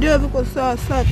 ndio viko sawa sawa.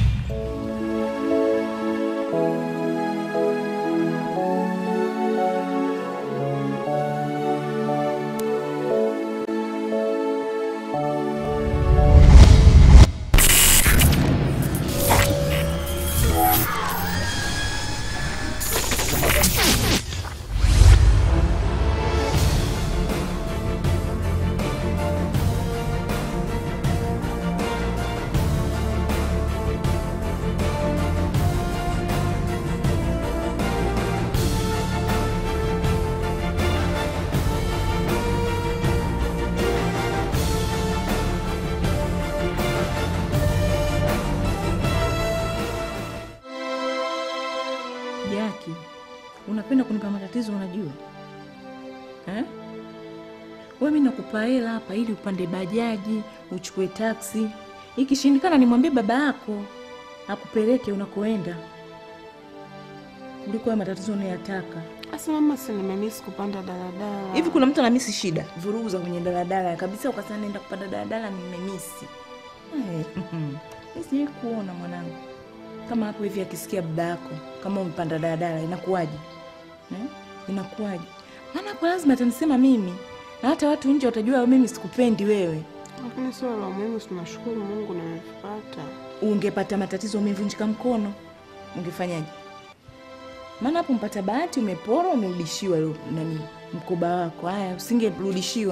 Jaki, unapenda kunipa matatizo unajua eh? Wewe mimi nakupa hela hapa ili upande bajaji, uchukue taksi. Ikishindikana nimwambie baba yako akupeleke unakoenda. Kuliko haya matatizo unayataka. Asa mama, si nimemisi kupanda daladala. Hivi kuna mtu anamisi shida? Vurugu za kwenye daladala kabisa ukasema naenda kupanda daladala nimemisi. Eh, mhm. Mimi sijai kuona mwanangu. Kama hapo hivi akisikia baba yako kama umepanda daladala inakuwaje? Eh? Inakuwaje? Maana hapo lazima atanisema mimi. Na hata watu nje watajua mimi sikupendi wewe. Lakini sio la muhimu, tunashukuru Mungu nimepata. Ungepata matatizo umevunjika mkono. Ungefanyaje? Maana hapo mpata bahati umepora umerudishiwa ilo- nani mkoba wako. Haya usingerudishiwa.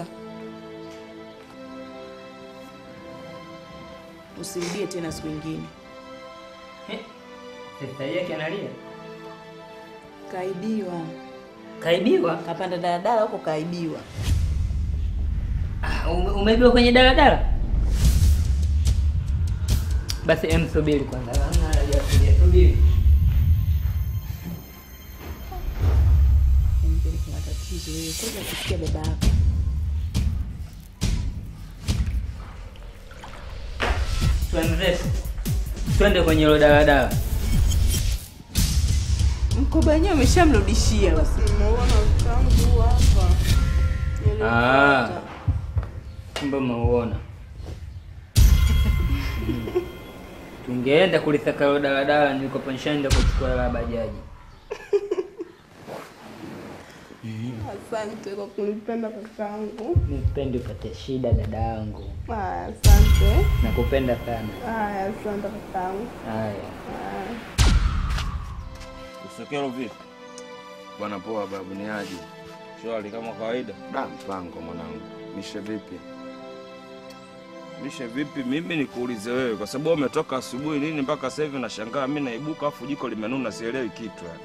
Usirudie tena siku nyingine. Sasa yake analia. Kaibiwa. Kaibiwa? Kapanda daladala huko kaibiwa. Ah, ume- umeibiwa kwenye daladala? Basi em, subiri kwanza. Hamna haja ya kulia, subiri. Mbele kuna tatizo wewe. Kwanza kusikia baba yako. Twende. Twende kwenye hilo daladala. Mkoba wenyewe umeshamrudishia. Nimeona tangu hapa. Ah. Kumbe umeuona. Tungeenda kulisaka hilo daladala nilikopo nishaenda kuchukua hela ya bajaji. Asante kwa kunipenda kakaangu. Nipendi upate shida dada yangu. Aya, asante. Nakupenda sana. Aya, asante kakaangu. Haya. Aya. Usekelo vipi? Bwana poa babu, ni aje? Shwari kama kawaida. Da, mpango mwanangu, mishe vipi? Mishe vipi? Mimi nikuulize wewe, kwa sababu umetoka asubuhi nini mpaka sasa hivi nashangaa. Mimi naibuka afu jiko limenuna, sielewi kitu yani.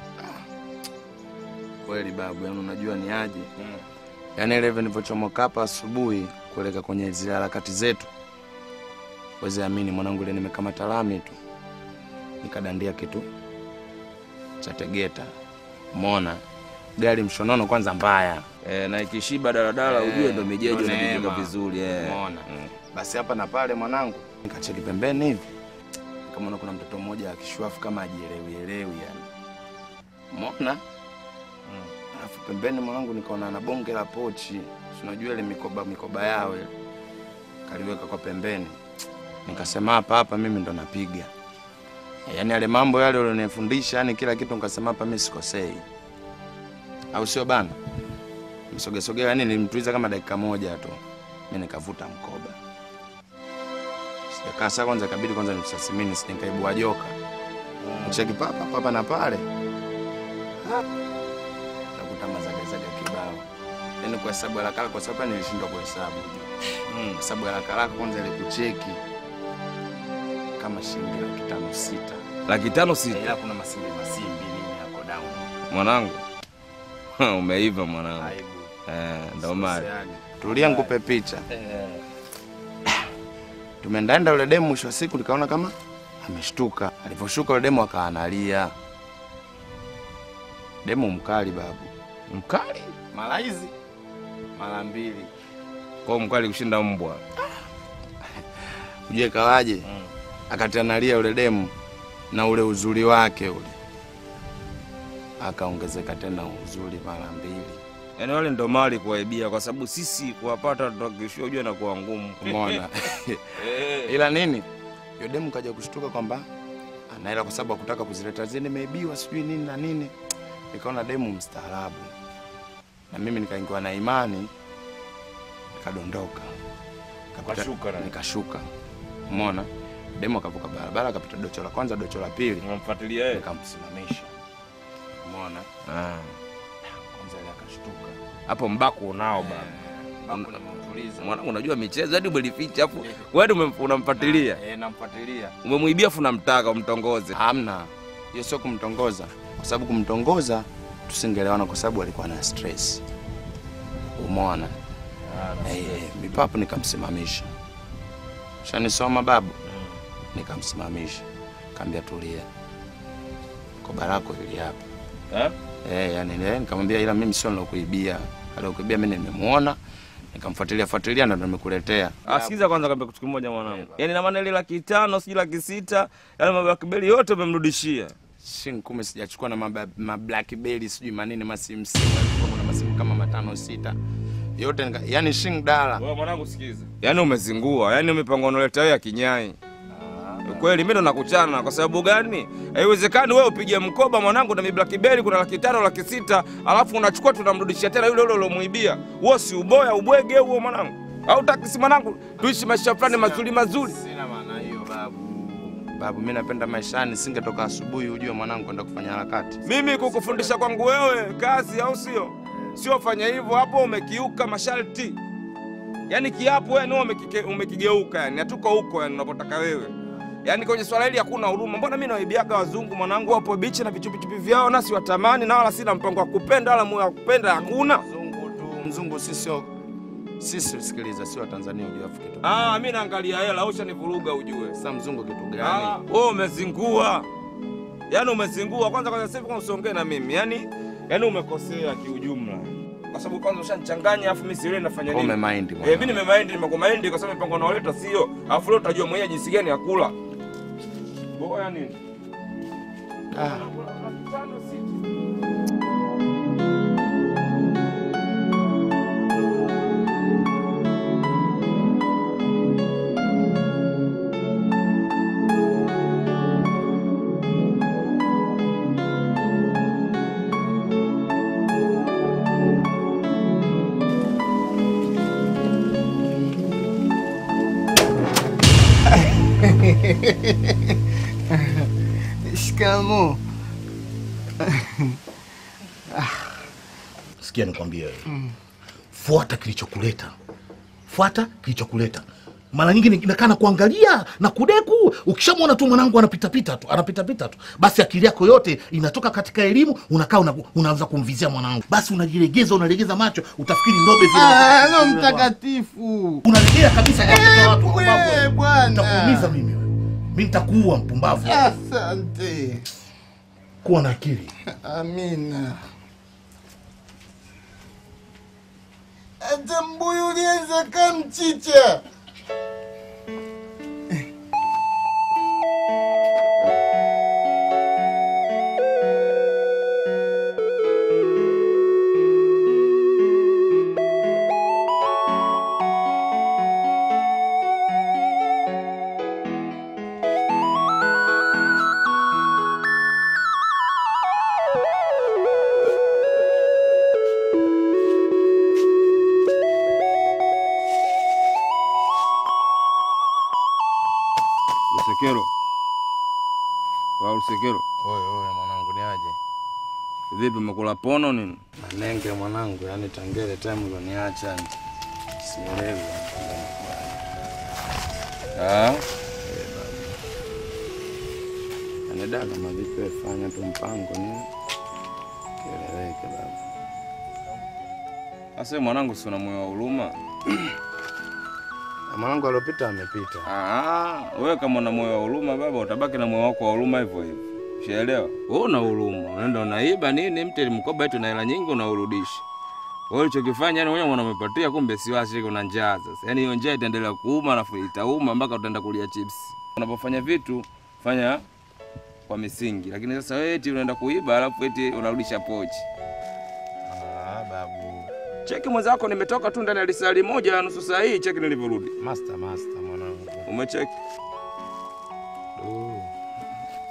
Kweli babu, yani unajua ni aje? Yaani ile hivi nilivyochomoka hapa asubuhi kuelekea kwenye zile harakati zetu, wezi amini mwanangu, ile nimekamata lami tu nikadandia kitu cha Tegeta. Umeona gari mshonono kwanza mbaya E, na ikishiba daladala Eh, ujue ndo mijeji ndo inajengeka neema. vizuri eh. Umeona? Basi hapa na pale mwanangu, nikacheki pembeni hivi, nikamwona kuna mtoto mmoja akishwafu kama ajielewi elewi yani. Umeona? Alafu pembeni mwanangu nikaona na bonge la pochi, si unajua ile mikoba mikoba yao ile, kaliweka kwa pembeni. Nikasema hapa hapa mimi ndo napiga. Yaani yale mambo yale ulionifundisha, yani kila kitu nikasema hapa mimi sikosei, au sio bana? Msogesogea, yani nilimtuliza kama dakika moja tu, mimi nikavuta mkoba. Sijakaa saa kwanza, ikabidi kwanza nimsasimini, si nikaibua joka cheki papa papa na pale nakuta mazagazaga kibao, yani kwa hesabu haraka haraka, kwa sababu hapa nilishindwa kuhesabu mm. hesabu haraka haraka, kwanza ile kucheki kama shilingi laki tano sita, Laki tano sita. ila kuna masimbi masimbi nini yako down Mwanangu umeiva mwanangu. aibu Eh, ndo mali. Tulia nikupe picha. Tumeendaenda yule demu, mwisho wa siku nikaona kama ameshtuka. Alivyoshuka yule demu akawa analia. Demu mkali babu, Mkali mara hizi mara mbili. kwa mkali kushinda mbwa. Ujue kawaje? Akati analia yule demu na ule uzuri wake ule akaongezeka tena uzuri mara mbili. Yaani wale ndo mali kuwaibia, kwa sababu sisi kuwapata tutakishia ujue na kuwa ngumu. Umeona? Ila nini, Yule demu kaja kushtuka kwamba ana hela kwa sababu hakutaka kuzileta zile nimeibiwa sijui nini na nini. Nikaona demu mstaarabu. Na mimi nikaingiwa na imani nikadondoka. Nikapita- Ukashuka na- Nikashuka. Umeona? Demu akavuka barabara akapita docho la kwanza, docho la pili. Unamfuatilia yeye? Nikamsimamisha. Umeona? Ah. Kwanza ile akashtuka. Hapo mbako unao baba. Mbako namtuliza. Mwanangu unajua michezo hadi umelificha afu wewe ndio unamfuatilia. Eh, namfuatilia. Umemwibia afu unamtaka umtongoze. Hamna, hiyo sio kumtongoza, kwa sababu kumtongoza tusingelewana, kwa sababu alikuwa na stress. Umeona? Eh, mipapo nikamsimamisha. Shanisoma babu, nikamsimamisha, kaambia tulia, koba lako hili hapa. Eh? Eh, yani eh, nikamwambia ila mimi sio nilokuibia, alikuibia mimi nimemuona, nikamfuatilia fuatilia ndo nimekuletea. Ah, sikiza kwanza kaambia kitu kimoja mwanangu. Yaani na maana ile laki tano, sijui laki sita, yale mambo ya kibeli yote umemrudishia. Shin kumi sijachukua na maba- ma blackberry sijui manini masimu sita, kulikuwa kuna masimu kama matano sita yote nika, yani shing dala Wewe mwanangu sikiza. Yaani umezingua, yaani umepanga unaleta wewe ya kinyai. Kweli mimi ndo nakuchana kwa sababu gani? Haiwezekani wewe upige mkoba mwanangu na blackberry kuna laki tano, laki sita, alafu unachukua tunamrudishia tena yule yule uliomuibia. Wewe si uboya ubwege huo mwanangu. Au takisi mwanangu tuishi maisha fulani mazuri mazuri. Sina maana hiyo babu. Babu, mimi napenda maishani, singetoka asubuhi ujue mwanangu kwenda kufanya harakati. Mimi kukufundisha kwangu wewe kazi, au sio? Sio fanya hivyo, hapo umekiuka masharti. Yaani kiapo wewe ndio umekike- umekigeuka, yani hatuko huko yani unapotaka wewe. Yaani kwenye swala hili hakuna huruma. Mbona mimi nawaibiaga wazungu mwanangu wapo bichi na vichupichupi vyao nasi watamani na wala sina mpango wa kupenda wala moyo wa kupenda hakuna. Mzungu tu, mzungu sisi sio sisi, sikiliza, sio Tanzania ujue afu kitu. Ah, mimi naangalia hela, ushanivuruga ujue. Sasa mzungu kitu Ah, gani? wewe umezingua. Yaani umezingua. Kwanza kwanza sasa hivi kwanza usiongee na mimi. Yaani yaani umekosea kiujumla. Kwa sababu kwanza ushanichanganya afu mimi sielewi nafanya nini. Umemind Eh, mimi nimemind nimekumind kwa sababu mipango naoleta sio. Alafu leo utajua mwenyewe jinsi gani ya kula. Boya nini? Ah. Shikamo. Sikia nikwambie wewe, fuata kilichokuleta, fuata kilichokuleta. Mara nyingi inakaa na kuangalia na kudeku. Ukishamwona tu mwanangu anapitapita tu anapitapita tu, basi akili yako yote inatoka katika elimu, unakaa una, unaanza kumvizia mwanangu, basi unajilegeza, unalegeza macho, utafikiri ndobe vile. Ah, no mtakatifu. Unalegea kabisa kwa watoto wa watu Eh, wapumbavu wewe. bwana. Nitakuumiza mimi wewe, mimi nitakuua mpumbavu. Asante. Kuwa na akili. Amina. Hata mbuyu ulianza kama mchicha. Lusekero. Wa Lusekero. Oye oye mwanangu ni aje? Vipi umekula pono nini? Manenge mwanangu, yani tangele time ulioniacha sielewi. Ah, Yani dada kama vipi wewe fanya tu mpango ni kieleweke baba. sasa mwanangu si una moyo wa huruma? Na Mwanangu aliopita amepita. Ah, wewe kama una moyo wa huruma baba, utabaki na moyo wako wa huruma hivyo hivyo. Ushaelewa? Wewe una huruma, unaenda unaiba nini mti mkoba eti na hela nyingi unaurudisha. Wewe ulichokifanya yani wewe umepatia, kumbe si wasi kuna njaa sasa. Yaani hiyo njaa itaendelea kuuma alafu itauma mpaka utaenda kulia chips. Unapofanya vitu fanya kwa misingi, lakini sasa wewe eti unaenda kuiba alafu eti unarudisha pochi. Ah, babu. Cheki mwenzako, nimetoka tu ndani ya lisali moja nusu saa hii, cheki nilivyorudi. Master master mwanangu. Umecheki?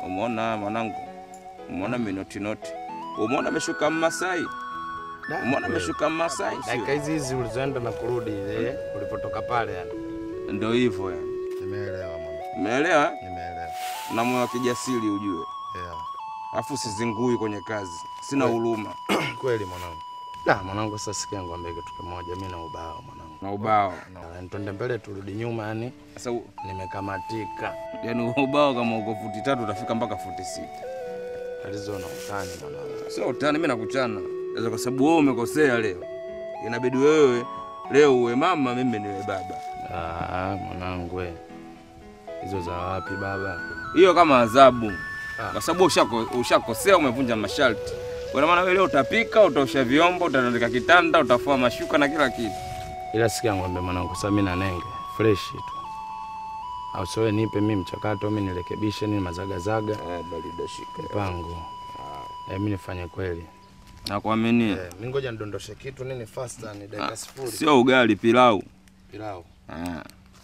Umeona mwanangu, umeona minotinoti, umeona ameshuka Mmasai, umeona ameshuka Mmasai, sio? Dakika hizi hizi ulizoenda na kurudi ile ulipotoka pale yani. Ndio hivyo yani, Nimeelewa mwana. umeelewa? Nimeelewa. Na moyo wa kijasiri ujue, Yeah. afu sizingui kwenye kazi, sina huruma Kweli mwanangu. Da, mwanangu sasa sikia ngwambie kitu kimoja, mimi na ubao mwanangu. na ubao. Na twende mbele turudi nyuma yani Sasa u- nimekamatika. yani ubao kama uko futi tatu utafika mpaka futi sita. Tatizo na utani mwanangu. Sio utani, mimi nakuchana sasa, kwa sababu wewe umekosea leo, inabidi wewe leo uwe mama, mimi niwe baba. Ah, mwanangu we. Hizo za wapi baba? Hiyo kama adhabu, Ah. kwa sababu ushako- ushakosea, umevunja masharti. Kwa maana wewe leo utapika, utaosha vyombo, utatandika kitanda, utafua mashuka na kila kitu. Ila sikia ng'ombe mwanangu, sasa mimi na nenge fresh tu. Au sowe nipe mimi mchakato, mimi nirekebishe nini mazagazaga Eh, barida shika. mpango. Eh, mimi nifanye kweli. Nakuaminia. Eh, mimi ngoja nidondoshe kitu nini faster ni dakika sifuri. Sio ugali, pilau. Pilau. Ah.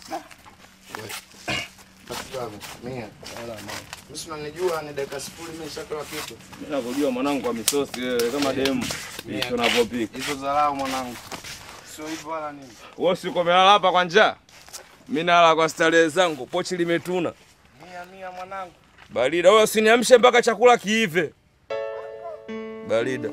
Mimi si unanijua ni dakika sifuri mimi nishatoa kitu. Mimi nakujua mwanangu kwa misosi wewe kama demu. Mimi tunavyopika. Hizo dharau mwanangu. Sio hivyo wala nini. Wewe si uko umelala hapa kwa njaa? Mimi nalala kwa starehe zangu, pochi limetuna. Mia mia mwanangu. Barida, wewe usiniamshe mpaka chakula kiive. Barida.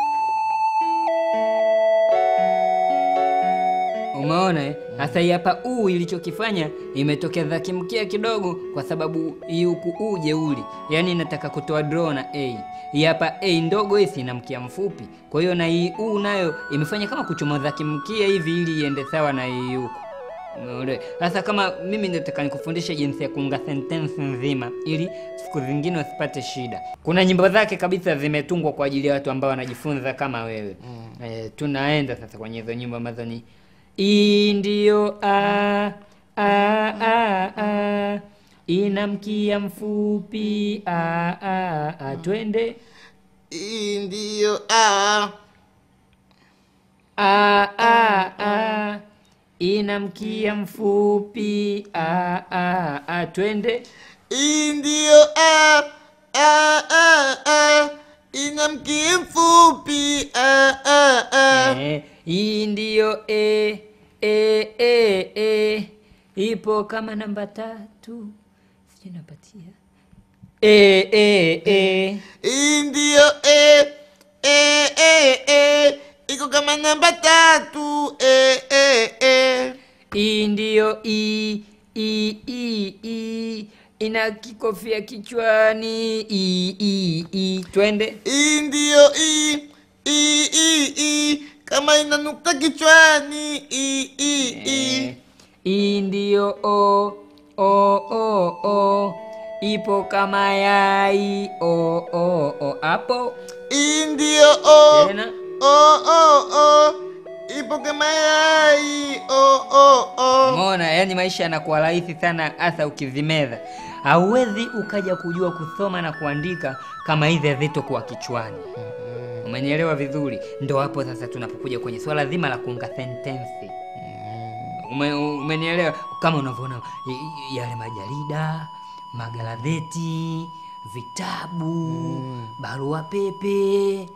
Umeona eh? Sasa hii hapa uu ilichokifanya imetokeza kimkia kidogo, kwa sababu hii huku uu jeuli, yaani inataka kutoa draw na a. Hii hapa a ndogo hisi ina mkia mfupi, kwa hiyo na hii uu nayo imefanya kama kuchomoza kimkia hivi ili iende sawa na hii huku. Umeona? Sasa kama mimi nataka nikufundishe jinsi ya kuunga sentence nzima ili siku zingine usipate shida. Kuna nyimbo zake kabisa zimetungwa kwa ajili ya watu ambao wanajifunza kama wewe. Mm. E, tunaenda sasa kwenye hizo nyimbo ambazo ni I ndio a a a a ina mkia mfupi a a a twende Hii ndiyo a a a a ina mkia mfupi a a a twende hii ndiyo a a a a ina mkia mfupi a a a Eh, hii ndiyo e e e e ipo kama namba tatu sijui napatia e e e hii ndiyo e e e e iko kama namba tatu e e e hii ndiyo i i i i ina kikofia kichwani i i i twende hii ndiyo i i i i kama inanuka kichwani i i i hii ndiyo o o o o ipo kama yai o o o hapo hii ndiyo o tena o o o ipo kama yai o o o Umeona, yani maisha yanakuwa rahisi sana hasa ukivimeza. Hauwezi ukaja kujua kusoma na kuandika kama hizi hazitokuwa kichwani. Umenielewa vizuri? Ndo hapo sasa tunapokuja kwenye swala zima la kuunga sentensi. Ume, umenielewa? Kama unavyoona i- i- yale majarida, magazeti, vitabu, barua pepe,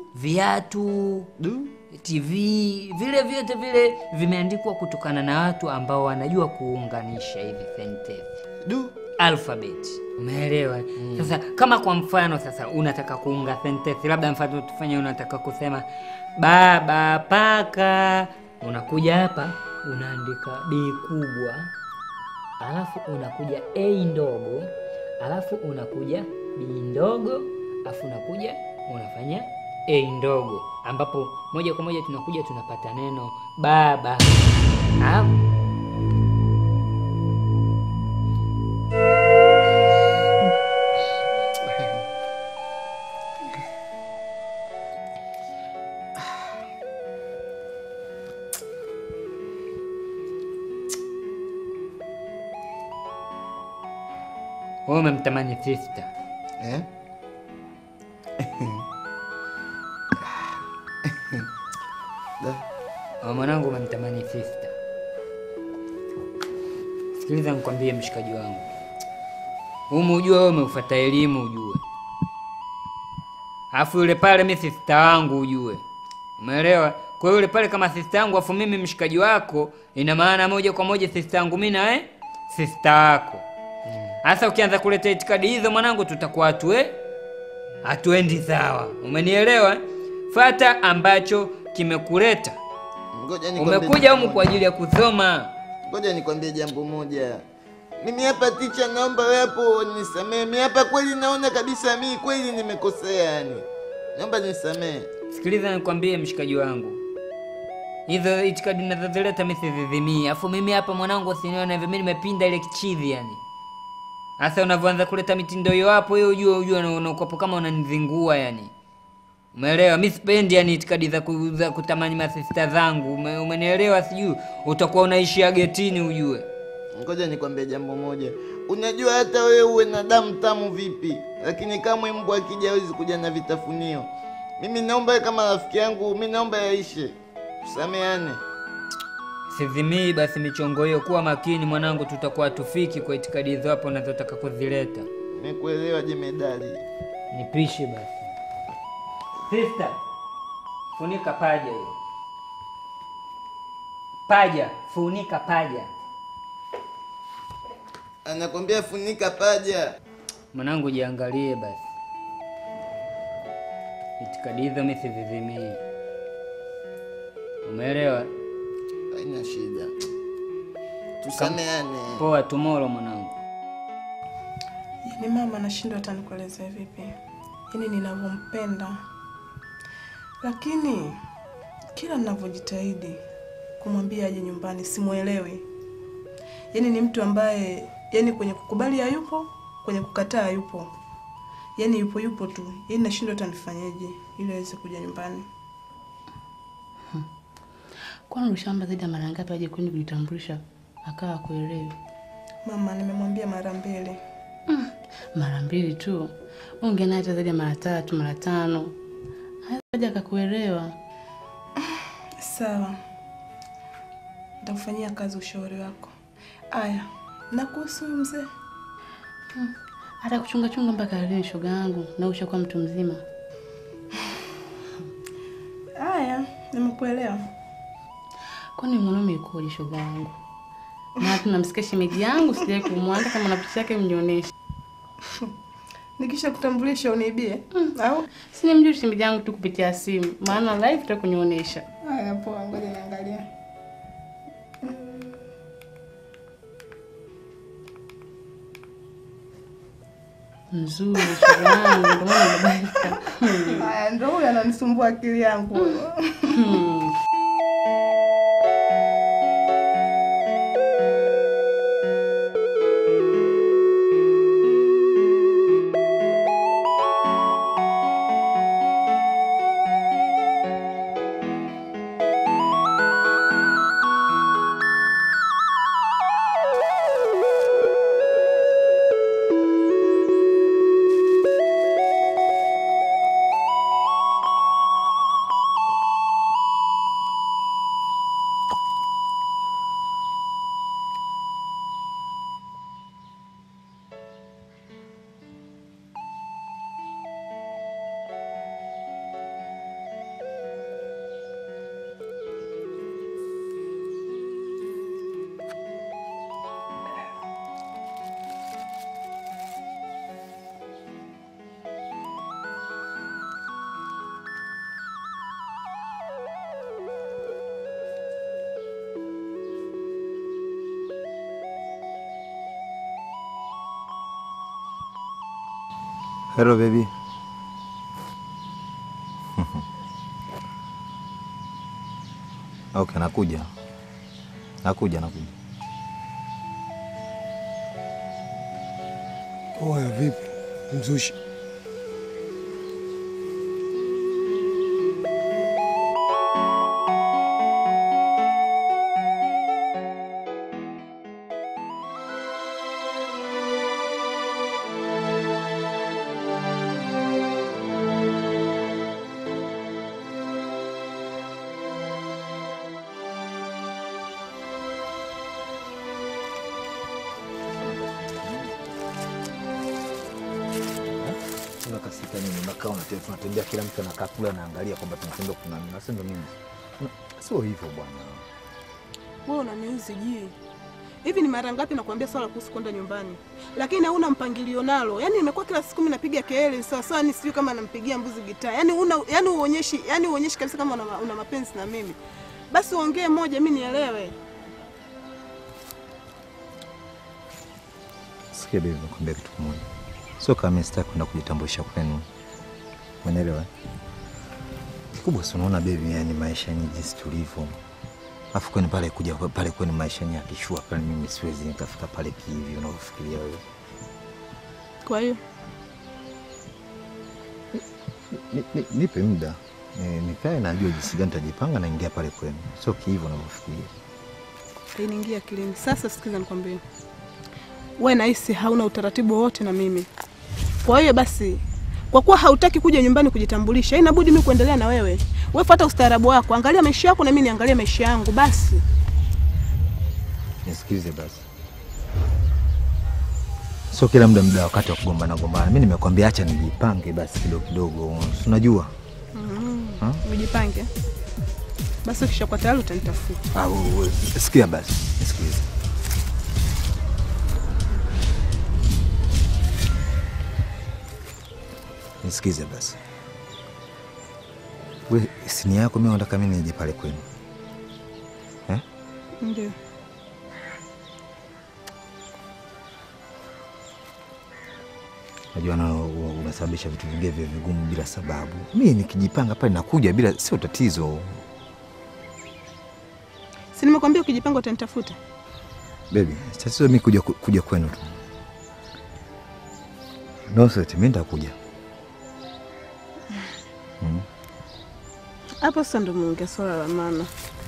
viatu, TV, vile vyote vile vimeandikwa kutokana na watu ambao wanajua kuunganisha hivi sentensi du alphabet. Umeelewa? Sasa kama kwa mfano sasa unataka kuunga sentensi, labda mfano tufanye, unataka kusema baba paka, unakuja hapa unaandika b kubwa, alafu unakuja a ndogo, alafu unakuja b ndogo, alafu unakuja unafanya a ndogo, ambapo moja kwa moja tunakuja tunapata neno baba. Alafu wewe umemtamani sister eh? Wa mwanangu umemtamani sister. Sikiliza nikwambie mshikaji wangu, Humu ujue wewe umeufuata elimu ujue. Alafu yule pale mi sista wangu ujue. Umeelewa? Kwa hiyo yule pale kama sista yangu afu mimi mshikaji wako, ina maana moja kwa moja sista yangu mimi na wewe sista wako. Sasa ukianza kuleta itikadi hizo mwanangu, tutakuwa hatue hatuendi sawa. Umenielewa? Fata ambacho kimekuleta. Ngoja nikwambie Umekuja jambo humu kwa ajili ya kusoma. Ngoja nikwambie jambo moja. Mimi hapa ticha, naomba wewe hapo nisamehe. Mimi hapa kweli naona kabisa mimi kweli nimekosea yani. Naomba nisamehe. Sikiliza nikwambie, mshikaji wangu, hizo itikadi nazozileta mimi sizizimii. Afu mimi hapa mwanangu, usinione hivyo, mimi nimepinda ile kichizi yani. Sasa unavyoanza kuleta mitindo hiyo hapo, hiyo ujue ujue una- unakuwapo kama unanizingua yani. Umeelewa? Mimi sipendi yani itikadi za, ku, za kutamani masista zangu. Ume, umenielewa? Sijui utakuwa unaishia getini ujue. Ngoja nikwambie jambo moja. Unajua hata wewe uwe na damu tamu vipi, lakini kama mbwa akija hawezi kuja na vitafunio. Mimi naomba wewe kama rafiki yangu, mimi naomba yaishe. Tusameane. Sizimii basi michongo hiyo. Kuwa makini mwanangu, tutakuwa tufiki kwa itikadi hizo hapo unazotaka kuzileta. Nimekuelewa jemedali. Nipishe basi. Sister, funika paja hiyo. Paja, funika paja. Anakwambia funika paja. Mwanangu jiangalie basi. Itikadi hizo mimi sizizimii. Umeelewa? Haina shida. Tusameane. Poa, tomorrow mwanangu. Yaani mama nashindwa hata nikuelezea vipi, yaani ninavyompenda, lakini kila ninavyojitahidi kumwambia aje nyumbani simwelewi. Yaani ni mtu ambaye yaani kwenye kukubali hayupo, kwenye kukataa hayupo, yaani yupo yupo tu. Yaani nashindwa hata nifanyeje ili aweze kuja nyumbani. Kwani ushamba zaidi ya mara ngapi aje kwenu kujitambulisha akawa kuelewi? Mama, nimemwambia mara mbili. Mara mbili tu, ongea naye hata zaidi ya mara tatu mara tano, haja akakuelewa. Sawa, nitakufanyia kazi ushauri wako. Aya, na kuhusu huyu mzee Hata kuchunga chunga mpaka lini, shoga yangu, na ushakuwa mtu mzima. Aya, nimekuelewa. Kwani mwanaume yukoje, shoga yangu? Na tunamsikia shemeji yangu, sijai kumwanda kama na picha yake mnionyeshe. Nikisha kutambulisha uniibie au? Sini mjui shemeji yangu tu kupitia simu, maana live tutakunionyesha. Aya, poa, ngoja niangalie. Mzuri shoga yangu, ndio maana nimebadilika. Aya, ndo huyo ananisumbua akili yangu huyo. Hello baby. Okay, nakuja. Nakuja, nakuja. Oya, vipi mzushi? hata nini, unakaa unate- tunatembea, kila mtu anakaa kule anaangalia kwamba tunatembea kuna nini, nasi ndo nini? Sio hivyo bwana. Wewe unaniuzi je? Hivi ni mara ngapi nakwambia swala kuhusu kwenda nyumbani, lakini hauna mpangilio nalo. Yaani imekuwa kila siku mimi napiga kelele sawa sawa, ni sijui kama nampigia mbuzi gitaa. Yaani una yaani uonyeshi, yaani uonyeshi kabisa kama una, una mapenzi na mimi. Basi uongee moja mimi nielewe. Sikia baby, nakwambia kitu kimoja, sio kama mimi sitaki kwenda kujitambulisha kwenu, umeelewa? Kikubwa si unaona baby, yani maisha yenyewe jinsi tulivyo, afu kwani pale kuja pale kwenu maisha yenyewe akishua pale, mimi siwezi nikafika pale kihivi unavyofikiria wewe. Kwa hiyo Ni- ni- Nipe muda Ni- nikae, najua jinsi gani tajipanga, naingia pale kwenu, sio kihivi unavyofikiria. Hainiingia akilini. Sasa sikiza nikwambie, we nahisi hauna utaratibu wowote na mimi. Kwa hiyo basi, kwa kuwa hautaki kuja nyumbani kujitambulisha, inabudi mimi kuendelea na wewe. Wewe fuata ustaarabu wako, angalia maisha yako na mimi niangalie maisha yangu. Basi Nisikilize basi, sio kila muda muda wakati wa kugombana gombana. Mimi nimekwambia acha nijipange basi kidogo kidogo, si unajua mm, ujipange basi. Ukishakuwa tayari utanitafuta. Ah, wewe- wewe, sikia basi, nisikilize. Nisikize basi. We, sini yako mimi nataka mimi nije pale kwenu. Eh? Ndio Najua na u- unasababisha vitu vingine vya vigumu bila sababu. Mimi nikijipanga pale nakuja bila sio tatizo. si nimekwambia ukijipanga utanitafuta. Baby, tatizo mimi kuja kuja kwenu tu. No sweat, mimi nitakuja. Mm. Hapo sasa ndo muongea swala la maana.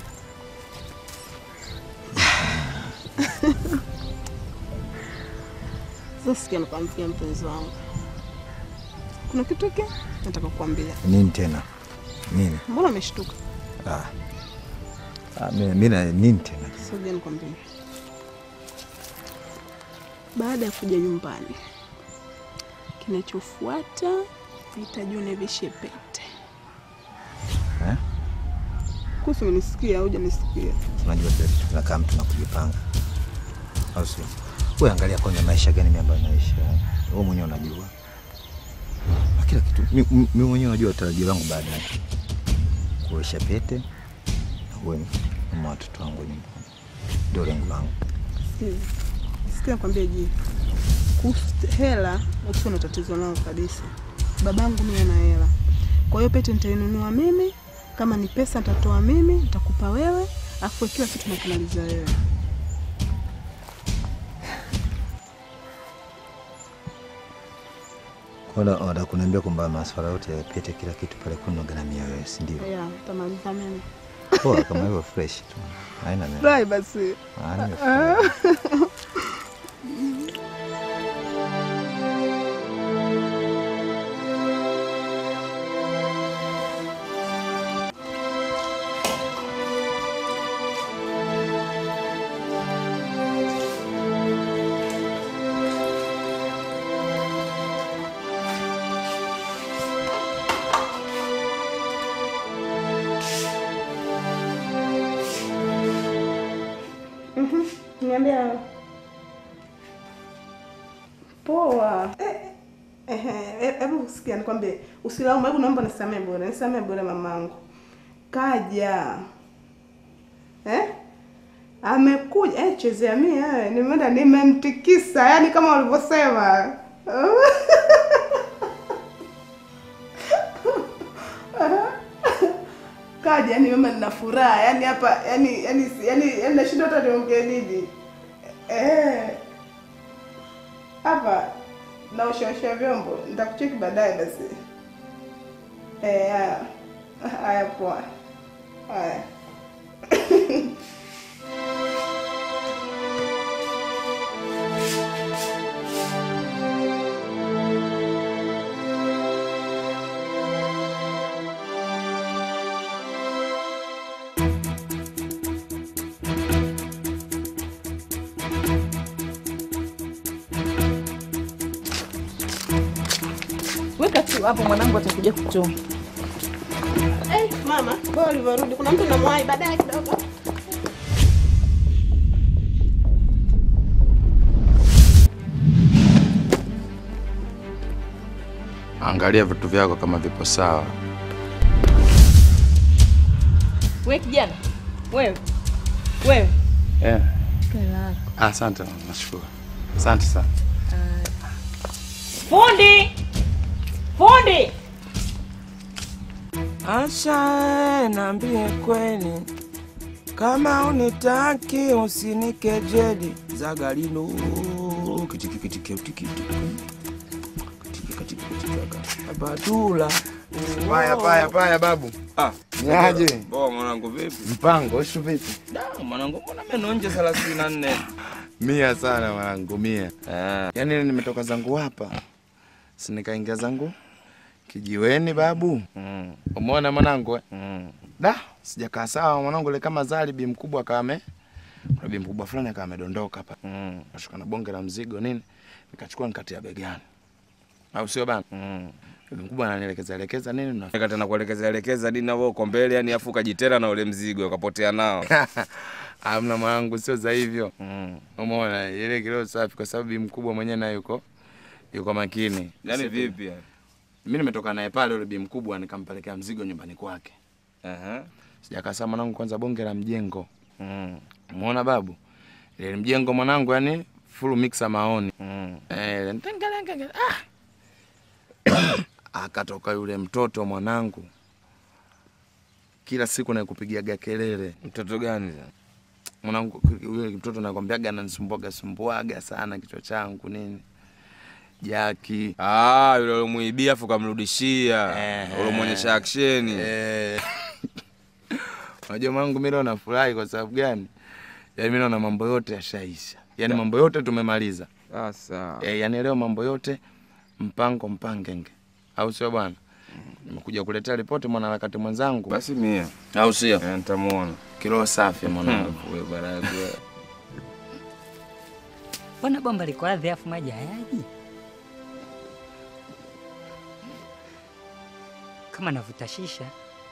Sasa sikia, nikwambia mpenzi wangu, kuna kitu hiki nataka kukwambia. Nini tena? Nini? Mbona umeshtuka? Ah. Ah, mimi mimi na nini tena? Sasa nikwambie, baada ya kuja nyumbani, kinachofuata nahitaji univishe pete. Eh? Kuhusu umenisikia au hujanisikia? Unajua kile kitu kinakaa mtu na kujipanga. Au sio? Wewe angalia kwanza maisha gani mimi ambayo naishi. Wewe mwenyewe unajua. Na kila kitu mi- mi- mimi mwenyewe najua tarajio langu baadaye. Kuosha pete na wewe na watoto wangu nyumbani. Ndio lengo langu. Sikiza. Sikia nikwambie ji. Kuhusu hela usio na tatizo nao kabisa. Babangu mimi ana hela. Kwa hiyo pete nitainunua mimi, kama ni pesa nitatoa mimi, nitakupa wewe, afu kila kitu nakimaliza wewe. Kwa hiyo unataka kuniambia kwamba masuala yote ya pete kila kitu pale kuna gharamia wewe, si ndio? Yeah, nitamaliza mimi. Poa kama hivyo fresh tu. Haina neno. Furahi basi. Ah, nimefurahi. Mhm. Niambia. Poa. Eh, eh, eh, Hebu sikia nikwambie, usilaumu, hebu naomba nisamee bure, nisamee bure mamangu. Kaja. Eh? Amekuja, eh, chezea mimi eh, nimeenda nimemtikisa, yani kama walivyosema. Kaja, yani mama nina furaha, yani hapa yani yani yani, yani nashinda hata niongee nini. Eh. Hapa naoshaosha vyombo, nitakucheki baadaye basi. Eh, haya. Haya poa. Haya. We Weka tu hapo, mwanangu atakuja kutoa. Eh, mama, bora ulivyorudi. Kuna mtu namwahi baadaye kidogo. Angalia vitu vyako kama vipo sawa. We kijana, wewe wewe, Yeah. Kela. Ah, Asante, nashukuru. Asante sana. fundi fundi Asha, naambie kweli, kama unitaki usinikejeli. Zagalilo kitiki kitiki kitiki Badula Paya, paya, paya, babu. Ah, Niaje? Poa mwanangu, vipi? Mpango ishu vipi? Da, mwanangu, mbona meno nje thelathini na nne? Mia sana mwanangu, mia. Yaani nimetoka zangu hapa, si nikaingia zangu kijiweni babu. Umeona mwanangu? eh? Da, sijakaa sawa mwanangu, ile kama zali bi mkubwa akawa ame kuna bi mkubwa fulani akawa amedondoka hapa. Kashuka na bonge la mzigo nini, nikachukua nikatia begani, au sio bana? Bi mkubwa ananielekeza elekeza nini na Nika tena kuelekeza elekeza dini na wewe uko mbele, yani afu ukajitera na ule mzigo ukapotea nao. Amna mwanangu, sio za hivyo. Umeona ile kilo safi, kwa sababu bi mkubwa mwenyewe naye yuko yuko makini. Yaani Sisi- vipi yani? Mimi nimetoka naye pale, yule bi mkubwa nikampelekea mzigo nyumbani kwake. Aha. Sijakaa sawa mwanangu, kwanza bonge la mjengo. Umeona babu, ile mjengo mwanangu, yani full mixer maoni. Eh, ntengelenge- ah. Akatoka yule mtoto mwanangu, kila siku nakupigiaga kelele. Mtoto gani? Mwanangu yule mtoto nakwambiaga ananisumbuaga sumbuaga sana kichwa changu nini. Jaki. Ah, yule ulimuibia afu kamrudishia. Ehe. Ulimuonyesha action. Eh. Unajua mwanangu, mimi leo nafurahi kwa sababu gani? Yaani mimi naona mambo yote yashaisha, yaani mambo yote tumemaliza. Sasa Eh, yaani leo mambo yote mpango mpangenge, au sio bwana? Nimekuja kuletea ripoti mwanaharakati mwenzangu. Basi mia. au sio? Eh, nitamuona. Kiroho safi mwanangu. Wewe baragu. Mbona bomba liko ardhi afu maji hayaji? Kama navuta shisha.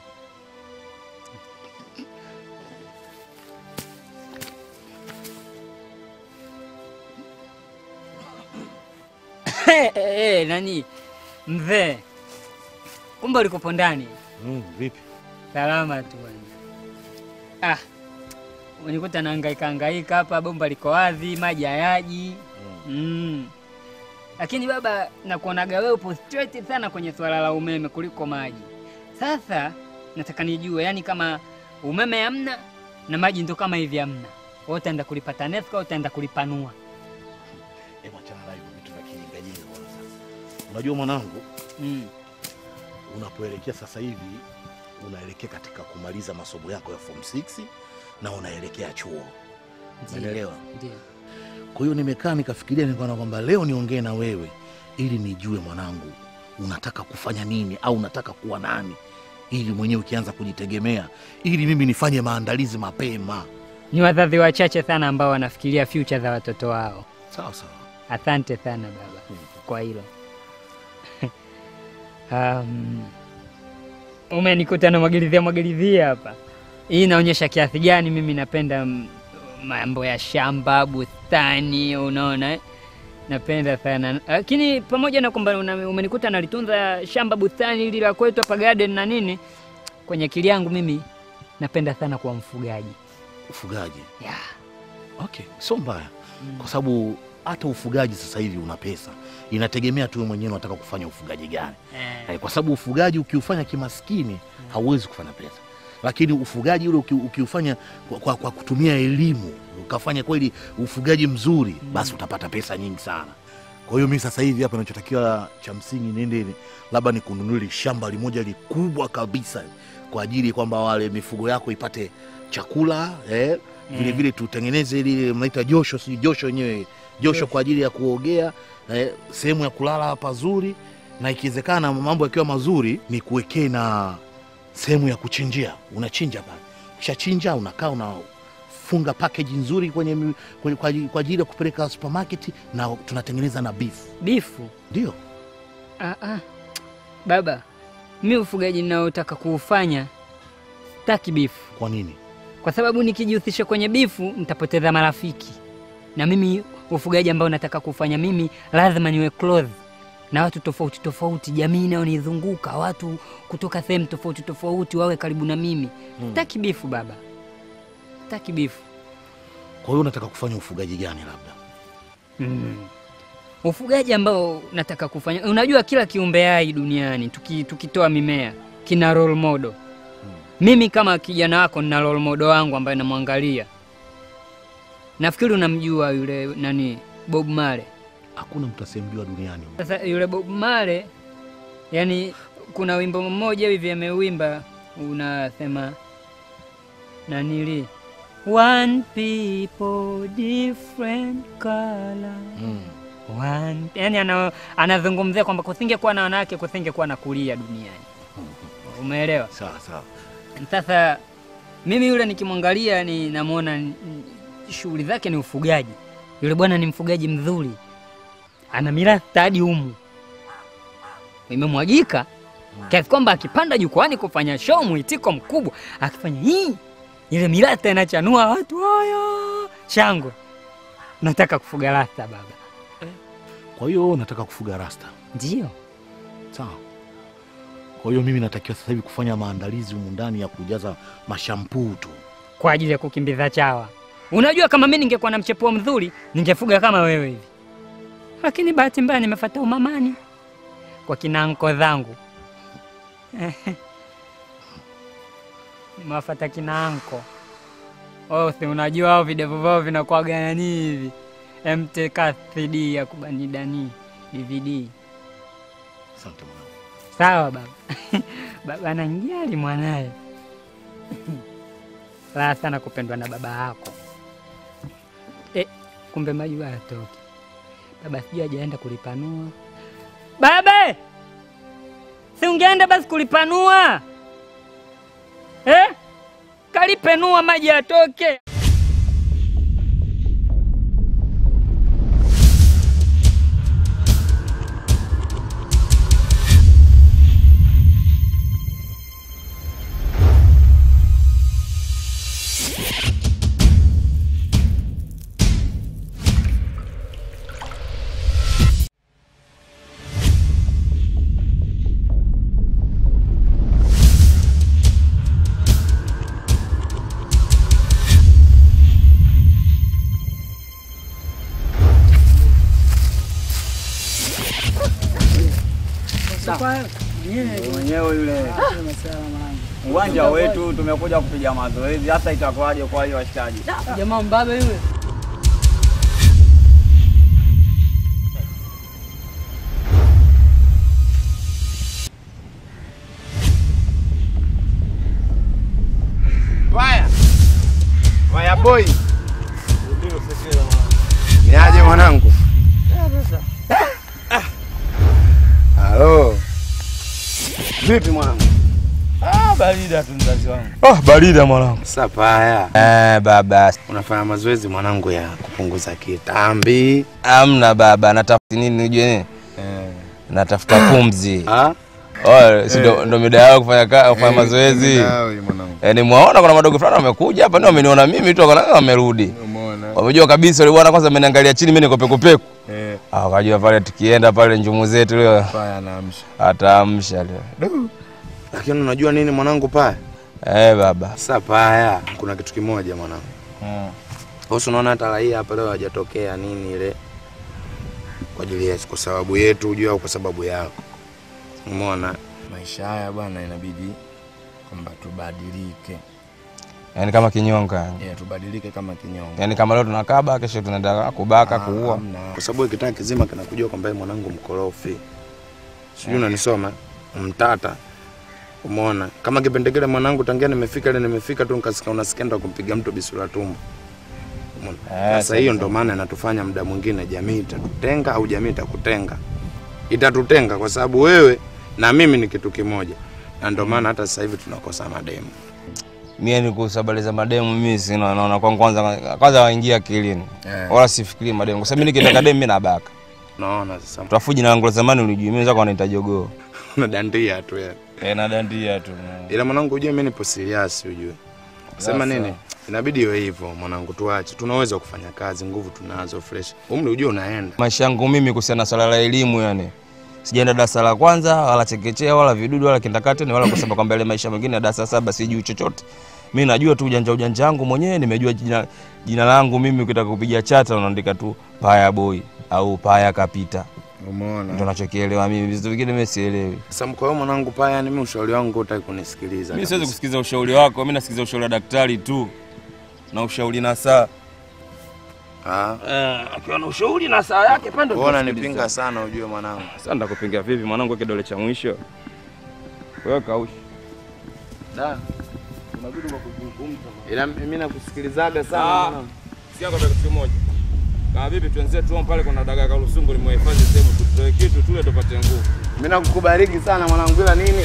Eh, eh, nani mzee, kumbe ulikopo ndani? Mm, vipi? Salama tu bwana. Ah, unikuta nahangaika hangaika hapa, bomba liko wazi, maji hayaji. Mm. Lakini baba, nakuonaga wewe upo straight sana kwenye swala la umeme kuliko maji. Sasa nataka nijue, yani kama umeme hamna na maji ndo kama hivi hamna, wewe utaenda kulipa TANESCO au utaenda kulipanua? Hebu achana na hivyo vitu vya kijingajinga kwanza. Unajua mwanangu, Mm. unapoelekea sasa hivi unaelekea katika kumaliza masomo yako ya form 6 na unaelekea chuo. Umeelewa? Ndio. Kwa hiyo nimekaa nikafikiria, nikaona kwamba leo niongee na wewe ili nijue mwanangu, unataka kufanya nini au unataka kuwa nani, ili mwenyewe ukianza kujitegemea, ili mimi nifanye maandalizi mapema. Ni wazazi wachache sana ambao wanafikiria future za watoto wao. Sawa sawa. Asante sana baba kwa hilo. um, umenikuta na mwagilizia mwagilizia hapa. Hii inaonyesha kiasi gani mimi napenda mm, mambo ya shamba, bustani, unaona eh? Napenda sana lakini pamoja na kwamba una- umenikuta nalitunza shamba bustani hili la kwetu hapa garden na nini, kwenye akili yangu mimi napenda sana kuwa mfugaji. Ufugaji yeah. Okay, sio mbaya kwa sababu hata ufugaji sasa hivi una pesa, inategemea tu wewe mwenyewe unataka kufanya ufugaji gani. Eh, kwa sababu ufugaji ukiufanya kimaskini hauwezi kufanya pesa, lakini ufugaji ule uki, ukiufanya kwa, kwa, kwa kutumia elimu ukafanya kweli ufugaji mzuri, basi utapata pesa nyingi sana. Kwa hiyo mimi sasa hivi hapa nachotakiwa cha msingi niende labda nikununulie shamba limoja likubwa kabisa kwa ajili kwamba wale mifugo yako ipate chakula eh, vile Mm. vile tutengeneze ile mnaita josho, si josho yenyewe josho kwa ajili ya kuogea eh, sehemu ya kulala pazuri, na ikiwezekana mambo yakiwa mazuri ni kuwekee na sehemu ya kuchinjia. Unachinja pale, ukishachinja unakaa unafunga package nzuri kwenye, mi- kwenye kwa ajili- kwa ajili ya kupeleka supermarket, na tunatengeneza na beef. Bifu Ndio ah, ah. Baba, mi ufugaji ninaotaka kuufanya sitaki bifu. Kwa nini? Kwa sababu nikijihusisha kwenye bifu nitapoteza marafiki, na mimi ufugaji ambao nataka kufanya mimi lazima niwe close na watu tofauti tofauti, jamii inayonizunguka, watu kutoka sehemu tofauti tofauti wawe karibu na mimi. Mm. Sitaki bifu baba, sitaki bifu. Kwa hiyo unataka kufanya ufugaji gani labda? Mm. Ufugaji ambao nataka kufanya, unajua kila kiumbe hai duniani tuki, tukitoa mimea kina role model. Mimi kama kijana wako nina role model wangu ambaye namwangalia. Nafikiri unamjua yule nani, Bob Marley. Hakuna mtu asiyemjua duniani. Sasa yule Bob Marley, yani kuna wimbo mmoja hivi ameuimba unasema nanili one people different color One, yani ana, anazungumzia kwamba kusingekuwa na wanawake kusingekuwa na kulia duniani. Umeelewa? Sawa sawa. Sasa mimi yule nikimwangalia ni namwona ni- ni- shughuli zake ni ufugaji. Yule bwana ni mfugaji mzuri, ana mirathi hadi humu imemwagika kiasi kwamba akipanda jukwani kufanya show mwitiko mkubwa, akifanya hii ile mirasta inachanua watu haya shangwe. Nataka kufuga rasta baba. Kwa hiyo wewe unataka kufuga rasta? Ndio. Sawa. Kwa hiyo mimi natakiwa sasa hivi kufanya maandalizi humu ndani ya kujaza mashampuu tu. kwa ajili ya kukimbiza chawa. Unajua, kama mimi ningekuwa na mchepuo mzuri ningefuga kama wewe hivi, lakini bahati mbaya nimefuata umamani kwa kina anko zangu nimewafuata kina anko. Oh, si unajua hao videvu vyao vinakuwaga nani hivi MTK 3D ya kubanidani DVD. Asante mwanangu. Sawa baba. baba ananjali mwanaye. Raha sana kupendwa na baba yako. E, kumbe maji hayatoki. Baba sijui hajaenda kulipanua. Baba! Si ungeenda basi kulipanua? Eh? Kalipenua maji yatoke. mwenyewe yule uwanja wetu tumekuja kupiga mazoezi, hasa itakuwaje kwa hiyo washikaji? Jamaa mbabe yule. Waya. Waya boy. Niaje mwanangu? Halo. Vipi mwanangu? Ah, barida tu mzazi wangu. Oh, barida mwanangu. Sasa paya. Eh, baba. Unafanya mazoezi mwanangu ya kupunguza kitambi. Amna baba, natafuta nini unajua nini? Natafuta pumzi. Ah? Oh, si ndo ndo mida yao kufanya ka- kufanya Eh, mazoezi. mida yao hii mwanangu. Eh, nimwaona kuna madogo fulani wamekuja hapa, ndio wameniona mimi tu wakaona wamerudi. Umeona? Wamejua kabisa yule bwana kwanza ameniangalia chini, mimi niko pekupeku. Eh. Ah, wakajua pale tukienda pale njumu zetu leo Paya anaamsha. ataamsha leo. Lakini unajua nini mwanangu paya? Eh, baba. Sasa paya, kuna kitu kimoja mwanangu. Mm. Wewe unaona hata raia hapa leo hajatokea nini ile kwa ajili ya kwa sababu yetu ujue au kwa sababu yako. Umeona? Maisha haya bwana inabidi kwamba tubadilike. Yaani kama kinyonga. Yeah, tubadilike kama kinyonga. Yaani kama leo tunakaba, kesho tunaenda kubaka, Ah, kuua. hamna. Kwa sababu kitaka kizima kinakujua kwamba yeye mwanangu mkorofi. Sijui unanisoma? Mtata. Umeona? Kama kipindi kile mwanangu tangia nimefika ile nimefika tu nikasikia unasikia ndo kumpiga mtu bisura tumbo. Umeona? Eh, Sasa hiyo sawa, ndo maana inatufanya muda mwingine jamii itatutenga au jamii itakutenga. Itatutenga kwa sababu wewe na mimi ni kitu kimoja. Na ndo maana hata sasa hivi tunakosa mademu. Mimi ni kusabaliza mademu mimi sina naona kwa kwanza kwanza waingia akilini. Eh. Wala sifikiri mademu. Kwa sababu mimi nikitaka demu mimi nabaka. Unaona sasa. Tutafuji na wangu zamani ulijua mimi zako wanaita jogoo. unadandia tu yani. Eh, nadandia tu. Ila mwanangu, ujue mimi nipo serious, ujue sema Sasa. nini, inabidi iwe hivyo mwanangu, tuache. Tunaweza kufanya kazi, nguvu tunazo fresh, umri ujue unaenda. Maisha yangu mimi kuhusiana na swala la elimu yani. Sijaenda darasa la kwanza wala chekechea wala vidudu wala kindakateni wala kusema kwamba ile maisha mengine ya darasa saba sijui chochote. Mimi najua tu ujanja ujanja wangu mwenyewe, nimejua jina, jina langu mimi ukitaka kupiga chata unaandika tu Paya Boy au Paya Kapita. Umeona? Ndio nachokielewa mimi, vitu vingine mimi sielewi. Sasa kwa hiyo mwanangu, paya yani, mimi ushauri wangu hutaki kunisikiliza. Mimi siwezi kabisa. kusikiza ushauri wako, mimi nasikiza ushauri wa daktari tu na ushauri na saa. Ah. Eh, akiwa na ushauri na saa yake pande Wewe unanipinga sana ujue mwanangu. Sasa ndakupinga vipi mwanangu, kidole cha mwisho wewe kaushi. Da. Unabidi kwa kuzungumza. Ila mimi nakusikilizaga sana Ah, mwanangu. sikia kwa dakika moja. Kama vipi tuenzie tu pale kuna dagaa kalusungu nimehifadhi sehemu tutoe kitu tule tupate nguvu. Mimi nakukubariki sana mwanangu, ila nini?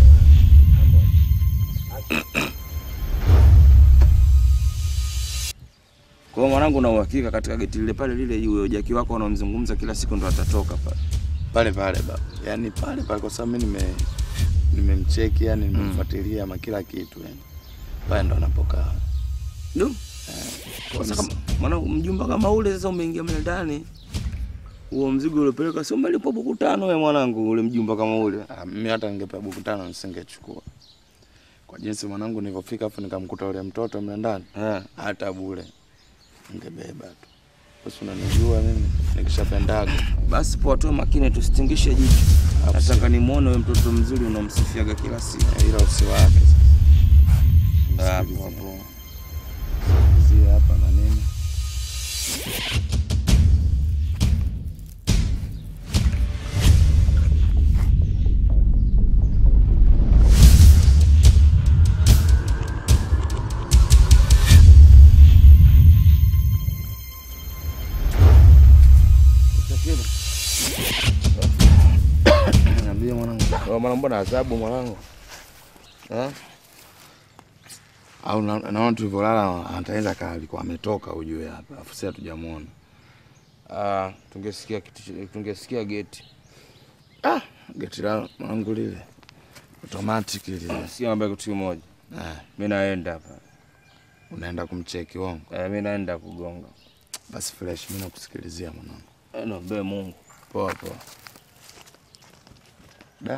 Kwa hiyo mwanangu, na uhakika katika geti lile pale lile yule jaki wako unaomzungumza kila siku ndo atatoka pale. Pale pale baba. Yaani pale pale kwa sababu mimi nime nimemcheki yani nimemfuatilia ama kila kitu yani. Pale ndo anapokaa. Ndio. Sasa kama mwanangu mjumba kama ule sasa umeingia mle ndani. Huo mzigo uliopeleka sio malipo buku tano wewe mwanangu ule mjumba kama ule. Ah, mimi hata ningepewa buku tano nisingechukua. Kwa jinsi mwanangu nilivyofika afu nikamkuta ule mtoto mle ndani. Eh. Hata bure. Ningebeba tu. Basi unanijua mimi nikishapendaga. Basi poa tu makini tusitingishe jicho. Nataka nimuone wewe mtoto mzuri unamsifiaga kila siku. Ila usiwake sasa. Hapo hapo. Zie hapa na nini? Niambie mwanangu. Wewe mwana mbona adhabu mwanangu? Eh? Au na- naona tulivyolala ataweza kaa alikuwa ametoka ujue hapa. Afu sasa hatujamuona. Ah, tungesikia kitu tungesikia geti. Ah, geti la mwanangu lile. Automatic lile. Sikia mambo kitu kimoja. Eh, Mimi naenda hapa. unaenda kumcheki wongo. Eh, mimi naenda kugonga. Basi fresh, mimi nakusikilizia mwanangu. Eh, Naombe Mungu. Poa poa. Da.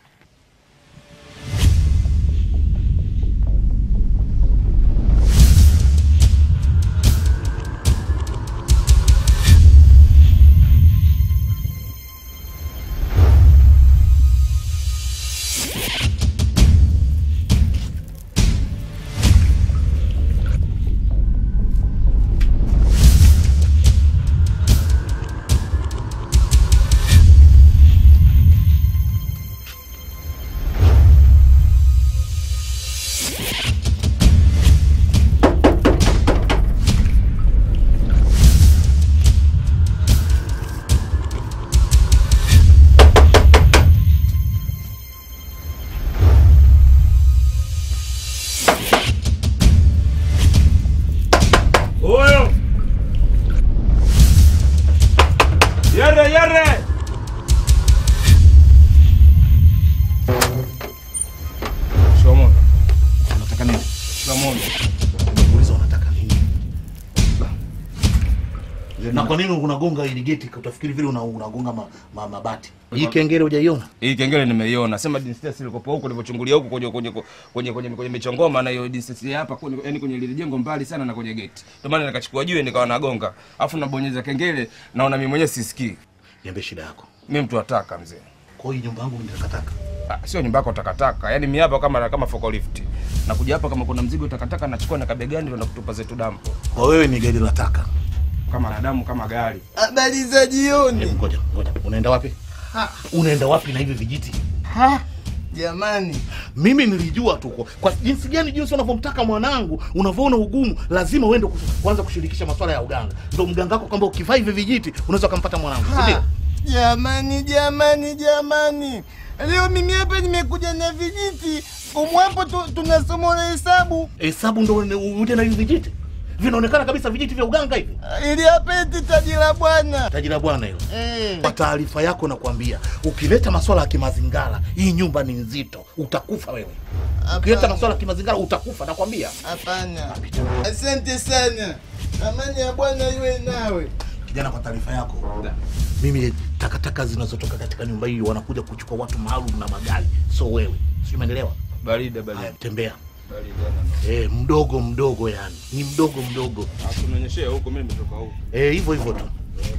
Huyo. Yere yere. Shomo. Unataka nini? Shomo. Uliza unataka nini? Na kwa nini unagonga ili geti utafikiri vile una- unagonga ma, ma, mabati? Hii kengele hujaiona? Hii kengele nimeiona. Sema distance ilikopo huko nilipochungulia huko kwenye kwenye kwenye kwenye kwenye michongoma na hiyo distance ya hapa kwenye yani kwenye lile jengo mbali sana na kwenye geti. Ndio maana nikachukua jiwe nikawa nagonga. Alafu nabonyeza kengele naona mimi mwenyewe sisikii. Niambie shida yako. Mimi mtu ataka mzee. Kwa hiyo nyumba yangu ni takataka. Ah, sio nyumba yako takataka. Yaani mimi hapa kama kama forklift. Nakuja hapa kama kuna mzigo takataka nachukua na kabegani ndio nakutupa zetu dampo. Kwa wewe ni gari la taka. Kama na damu kama gari. Habari za jioni. Hebu ngoja, ngoja. Unaenda wapi? Ha, Unaenda wapi na hivi vijiti? ha, jamani. Mimi nilijua tu kwa- kwa jinsi gani jinsi unavyomtaka mwanangu, unavyoona ugumu, lazima uende kus- kuanza kushirikisha masuala ya uganga. Ndio mganga wako kwamba ukivaa hivi vijiti unaweza kumpata mwanangu, si ndio? Ha, jamani, jamani, jamani. Leo mimi hapa nimekuja na vijiti. Umwapo tu, tunasoma na hesabu. Hesabu ndio uje na hivi vijiti. vinaonekana kabisa vijiti vya uganga hivi. Ili apeti taji la bwana. Taji la bwana hilo. Eh. Kwa taarifa yako nakwambia, ukileta maswala ya kimazingara, hii nyumba ni nzito, utakufa wewe. Ukileta maswala ya kimazingara utakufa, nakwambia. Hapana. Asante sana. Amani ya Bwana iwe nawe. Kijana, kwa taarifa yako, mimi takataka zinazotoka katika nyumba hii wanakuja kuchukua watu maalum na magari, so wewe, si umeelewa? Barida barida. Haya, tembea. Barida. Eh, mdogo mdogo, yani ni mdogo mdogo. Tunaonyeshea huko, mimi nimetoka huko. Eh, hivyo hivyo tu.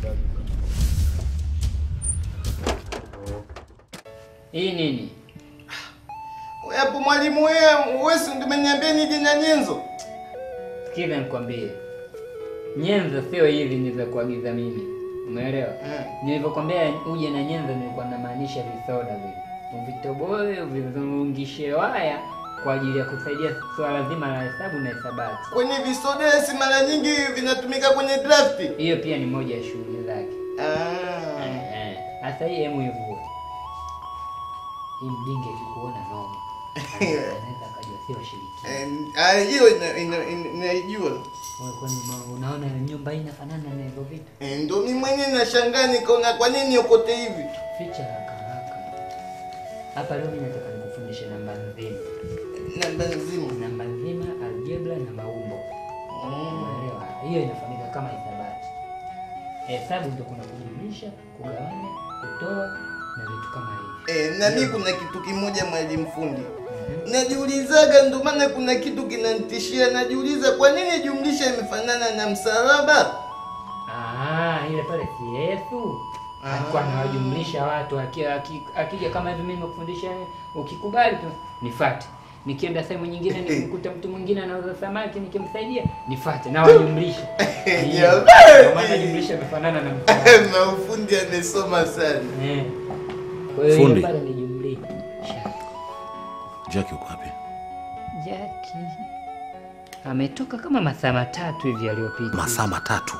Hii nini? Wewe hapo mwalimu wewe, wewe si ndio umeniambia nije na nyenzo? Sikiza nikwambie, nyenzo sio hivi nilivyokuagiza mimi, umeelewa? Nilivyokwambia uje na nyenzo, nilikuwa namaanisha visoda vile, uvitoboe uvizungishe waya kwa ajili ya kusaidia swala zima la hesabu na hisabati. Kwenye visoda si mara nyingi vinatumika kwenye drafti. Hiyo pia ni moja ya shughuli zake. Ah. Eh, eh. Sasa hii hemu ivue hii mdinge akikuona noma anaweza akajua sio shiriki. Eh, ah, hiyo ina- ina- ina- naijua. Wewe kwani ma- unaona nyumba hii inafanana na hivyo vitu? Eh, Ndio mimi mwenyewe nashangaa nikaona kwa nini ukote hivi. Ficha haraka haraka. Hapa leo mimi nataka nikufundishe namba nzima. Namba nzima. Namba nzima, algebra na maumbo. Unaelewa? Hiyo inafahamika kama hisabati. Hesabu ndio kuna kujumlisha, kugawanya, kutoa na vitu kama hivi. Eh, na mimi kuna kitu kimoja mwalimu fundi. Najiulizaga ndio maana kuna kitu kinanitishia najiuliza kwa nini jumlisha imefanana na msalaba? Ah, ile pale si Yesu alikuwa anawajumlisha watu aki- aki- akija kama hivi, mimi nimekufundisha, ukikubali tu nifuate. Nikienda sehemu nyingine nikimkuta mtu mwingine anauza samaki, nikimsaidia nifuate na wajumlisha. Ndio Ndio maana jumlisha imefanana na msalaba. Maufundi amesoma sana. Eh. Kwa hiyo Fundi. ile pale ni jumlisha. Jackie uko wapi? Jackie ametoka kama masaa matatu hivi yaliyopita. Masaa matatu.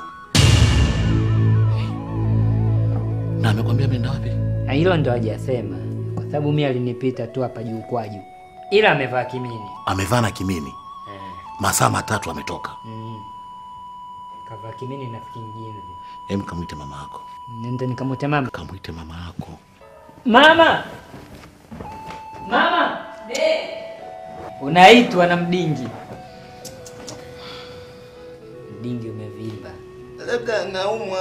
Na amekwambia ameenda wapi? Ah, Hilo ndo hajasema kwa sababu mimi alinipita tu hapa juu kwa juu, ila amevaa kimini. Amevaa na kimini. Masaa matatu ametoka. Mm. Kavaa kimini na kinjinzi. Hem, kamwite mama yako. Nenda nikamwite mama. Kamwite mama yako. Mama, mama, unaitwa na mdingi. Mdingi umevimba. Labda anaumwa.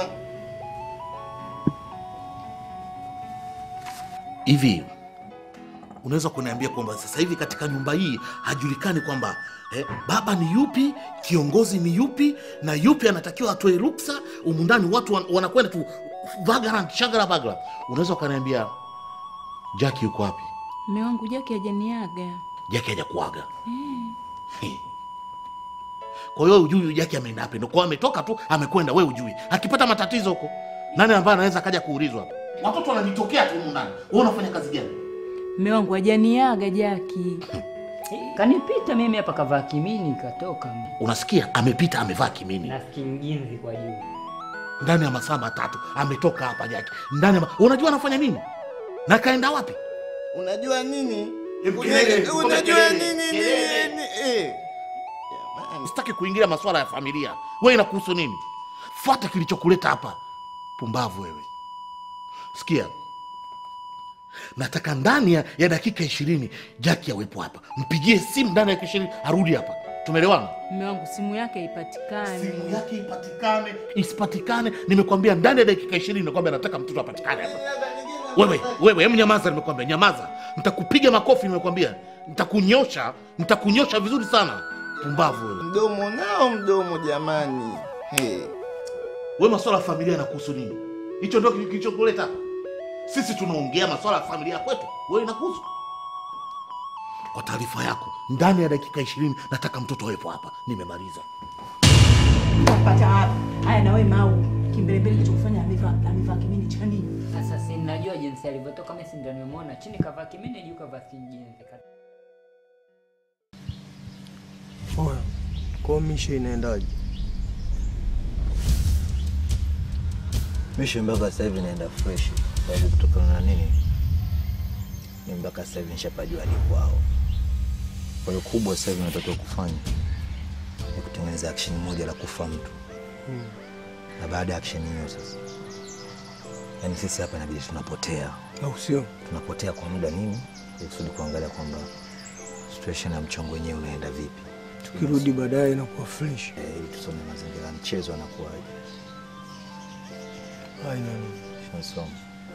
Hivi unaweza kuniambia kwamba sasa hivi katika nyumba hii hajulikani kwamba eh, baba ni yupi, kiongozi ni yupi, na yupi anatakiwa atoe ruksa? Humu ndani watu wan, wanakwenda tu vagara shagara bagara. Unaweza ukaniambia Jackie yuko wapi? Mume wangu Jaki hajaniaga. Jackie hajakuaga. Eh. Kwa hiyo ujui huyu Jackie ameenda wapi? Ndio kwa ametoka tu amekwenda, wewe ujui. Akipata matatizo huko, nani ambaye anaweza kaja kuulizwa hapa? Watoto wanajitokea tu humu ndani. Wewe unafanya kazi gani? Mume wangu hajaniaga Jaki. Kanipita mimi hapa kavaa kimini katoka Unasikia, amepita amevaa kimini na kinjinzi kwa juu. ndani ya masaa matatu ametoka hapa Jackie. Ndani ya ma... unajua anafanya nini na kaenda wapi? Unajua nini? kelele, Una- Unajua kelele, nini? kelele. ni- eh. Sitaki kuingilia masuala ya familia. Wewe inakuhusu nini? Fuata kilichokuleta hapa. Pumbavu wewe. Sikia, nataka ndani ya, ya dakika ishirini Jackie awepo hapa. Mpigie simu ndani ya dakika ishirini arudi hapa. Tumeelewana? Mume wangu simu yake haipatikani. Simu yake ipatikane isipatikane, nimekwambia ndani ya dakika ishirini nakwambia nataka mtoto apatikane hapa. Wewe wewe, hem, nyamaza, nimekwambia nyamaza. Nitakupiga makofi, nimekwambia nitakunyosha, nitakunyosha vizuri sana. Pumbavu wewe. Mdomo nao mdomo jamani. Hey. Wewe masuala ya familia yanakuhusu nini? Hicho ndio kilichokuleta hapa. Sisi tunaongea masuala ya familia kwetu, wewe inakuhusu. Kwa taarifa yako, ndani ya dakika ishirini nataka mtoto awepo hapa. Nimemaliza. Pata wapi? Haya na wewe mau. Kimbelembele kilichokufanya amevaa amevaa kimini cha nini? Sasa si najua jinsi alivyotoka, mimi si ndio nimemwona chini kavaa kimini, juu kavaa kinjinzi. Oya, kwa misha inaendaje? Misho mpaka sasa hivi naenda fresh, sababu kutokana na nini, ni mpaka sasa hivi nishapajua hadi kwao. Kwa hiyo kubwa sasa hivi natakiwa kufanya ya kutengeneza action moja la kufa mtu, na baada ya action hiyo sasa, yani sisi hapa inabidi tunapotea, au sio? Tunapotea kwa muda nini, ili kusudi kuangalia kwamba situation ya mchongo wenyewe unaenda vipi, Tukirudi baadaye inakuwa fresh. eh, ili tusome mazingira ya mchezo anakuwaje. Haina nini. Tunasoma.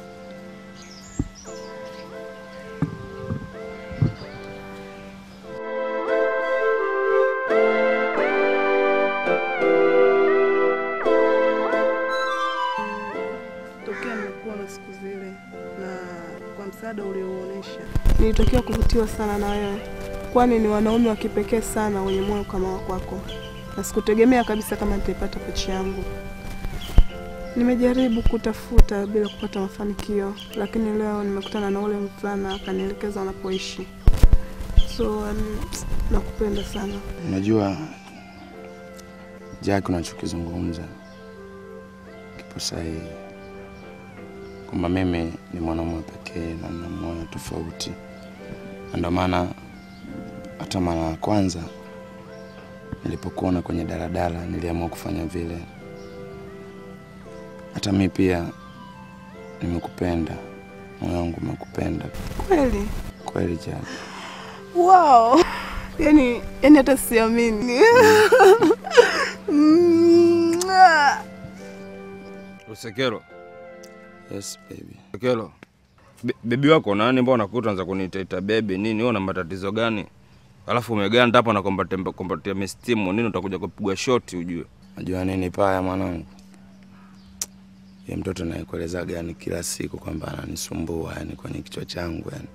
tokea nimekuona siku zile na kwa msaada uliouonyesha nilitokea kuvutiwa sana na wewe, kwani ni wanaume wa kipekee sana wenye moyo kama wa kwako, na sikutegemea kabisa kama nitaipata pochi yangu. Nimejaribu kutafuta bila kupata mafanikio, lakini leo nimekutana na ule mvulana akanielekeza wanapoishi. So um, nakupenda sana. Unajua Jack, unachokizungumza kipo sahihi, kwamba mimi ni mwanaume pekee na nina moyo tofauti, na ndio maana hata mara ya kwanza nilipokuona kwenye daladala niliamua kufanya vile. Hata mi pia nimekupenda, moyo wangu umekupenda Kweli? kweli Jack. Wow. Yani, yani hata siamini. Mm, ah. Usekelo. Yes, baby. Usekelo. Be- bebi wako nani? Mbona nakuta anza kuniitaita bebi nini? Wewe una matatizo gani? Alafu umeganda hapa na kombatia kombatia mistimu nini? Utakuja kupigwa shoti ujue. Najua nini paya mwanangu, ye mtoto naekueleza gani kila siku kwamba ananisumbua yani kwenye kichwa changu yani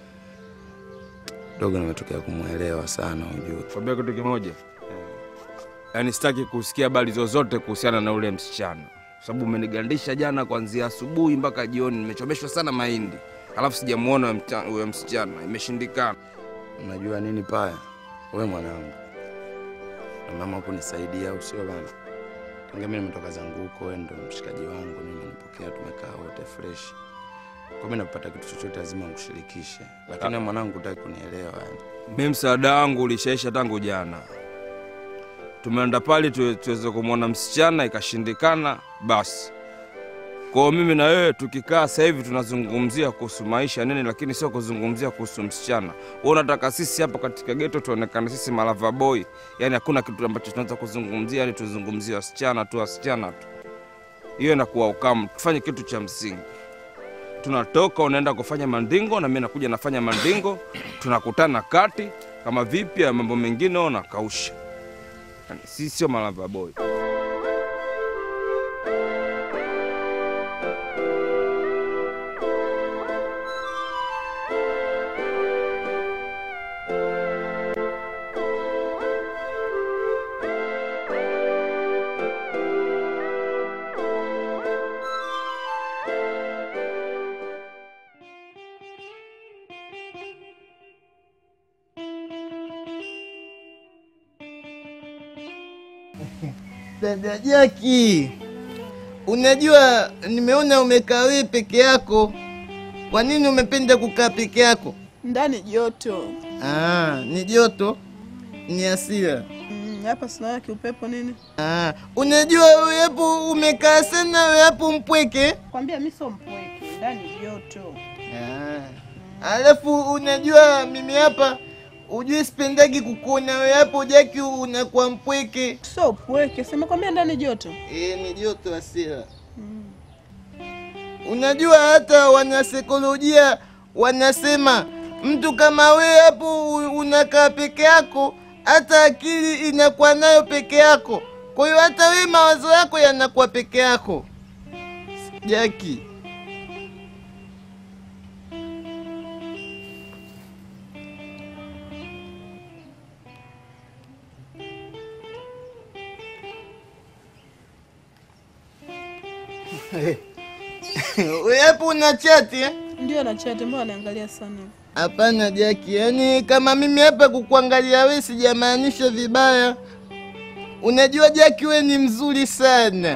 dogo, nimetokea kumwelewa sana ujue. Kwambia kitu kimoja, yaani sitaki kusikia habari zozote kuhusiana na ule msichana, kwa sababu umenigandisha jana kuanzia asubuhi mpaka jioni. Nimechomeshwa sana mahindi, alafu sijamuona huyo mta- huyo msichana, imeshindikana. Unajua nini paya, we mwanangu na mama kunisaidia, au sio bana? Tangia mimi nimetoka zangu huko, wewe ndo mshikaji wangu, mimi umenipokea, tumekaa wote fresh. Kwa mimi napata kitu chochote lazima nikushirikishe, lakini wewe mwanangu hutaki kunielewa yani. Mi msaada wangu ulishaisha tangu jana. Tumeenda pale tu- tuweze kumwona msichana, ikashindikana, basi kwao mimi na wewe tukikaa sasa hivi tunazungumzia kuhusu maisha nini, lakini sio kuzungumzia kuhusu msichana. Wewe unataka sisi hapa katika geto tuonekane sisi malava boy, yani hakuna kitu ambacho tunaweza kuzungumzia, yani tuzungumzie wasichana tu, wasichana tu. Hiyo inakuwa ukamu. Tufanye kitu cha msingi tunatoka unaenda kufanya mandingo na mimi nakuja nafanya mandingo, tunakutana kati kama vipi ya mambo mengine unakausha. Yani, si sio malava boy. Dada Jaki, unajua nimeona umekaa wewe peke yako. Kwa nini umependa kukaa peke yako? Ndani joto. Ah, ni joto, ni hasira. Mm, hapa sinaona kiupepo nini? Ah, unajua wewe hapo umekaa sana, wewe hapo mpweke. Kwambia mimi sio mpweke, ndani joto. Ah. Alafu unajua mimi hapa ujue sipendagi kukuona wewe hapo Jaki unakuwa mpweke. Sio upweke, sema kwambia ndani joto. Eh, ni joto hasira. Unajua hata wanasaikolojia wanasema mtu kama wewe hapo u- unakaa peke yako, hata akili inakuwa nayo peke yako. Kwa hiyo hata wewe mawazo yako yanakuwa peke yako. Jaki, wewe hapo una chati eh? Ndio na chat, mbona anaangalia sana? Hapana Jaki, yaani kama mimi hapa kukuangalia wewe sijamaanisha vibaya. Unajua Jaki, we ni mzuri sana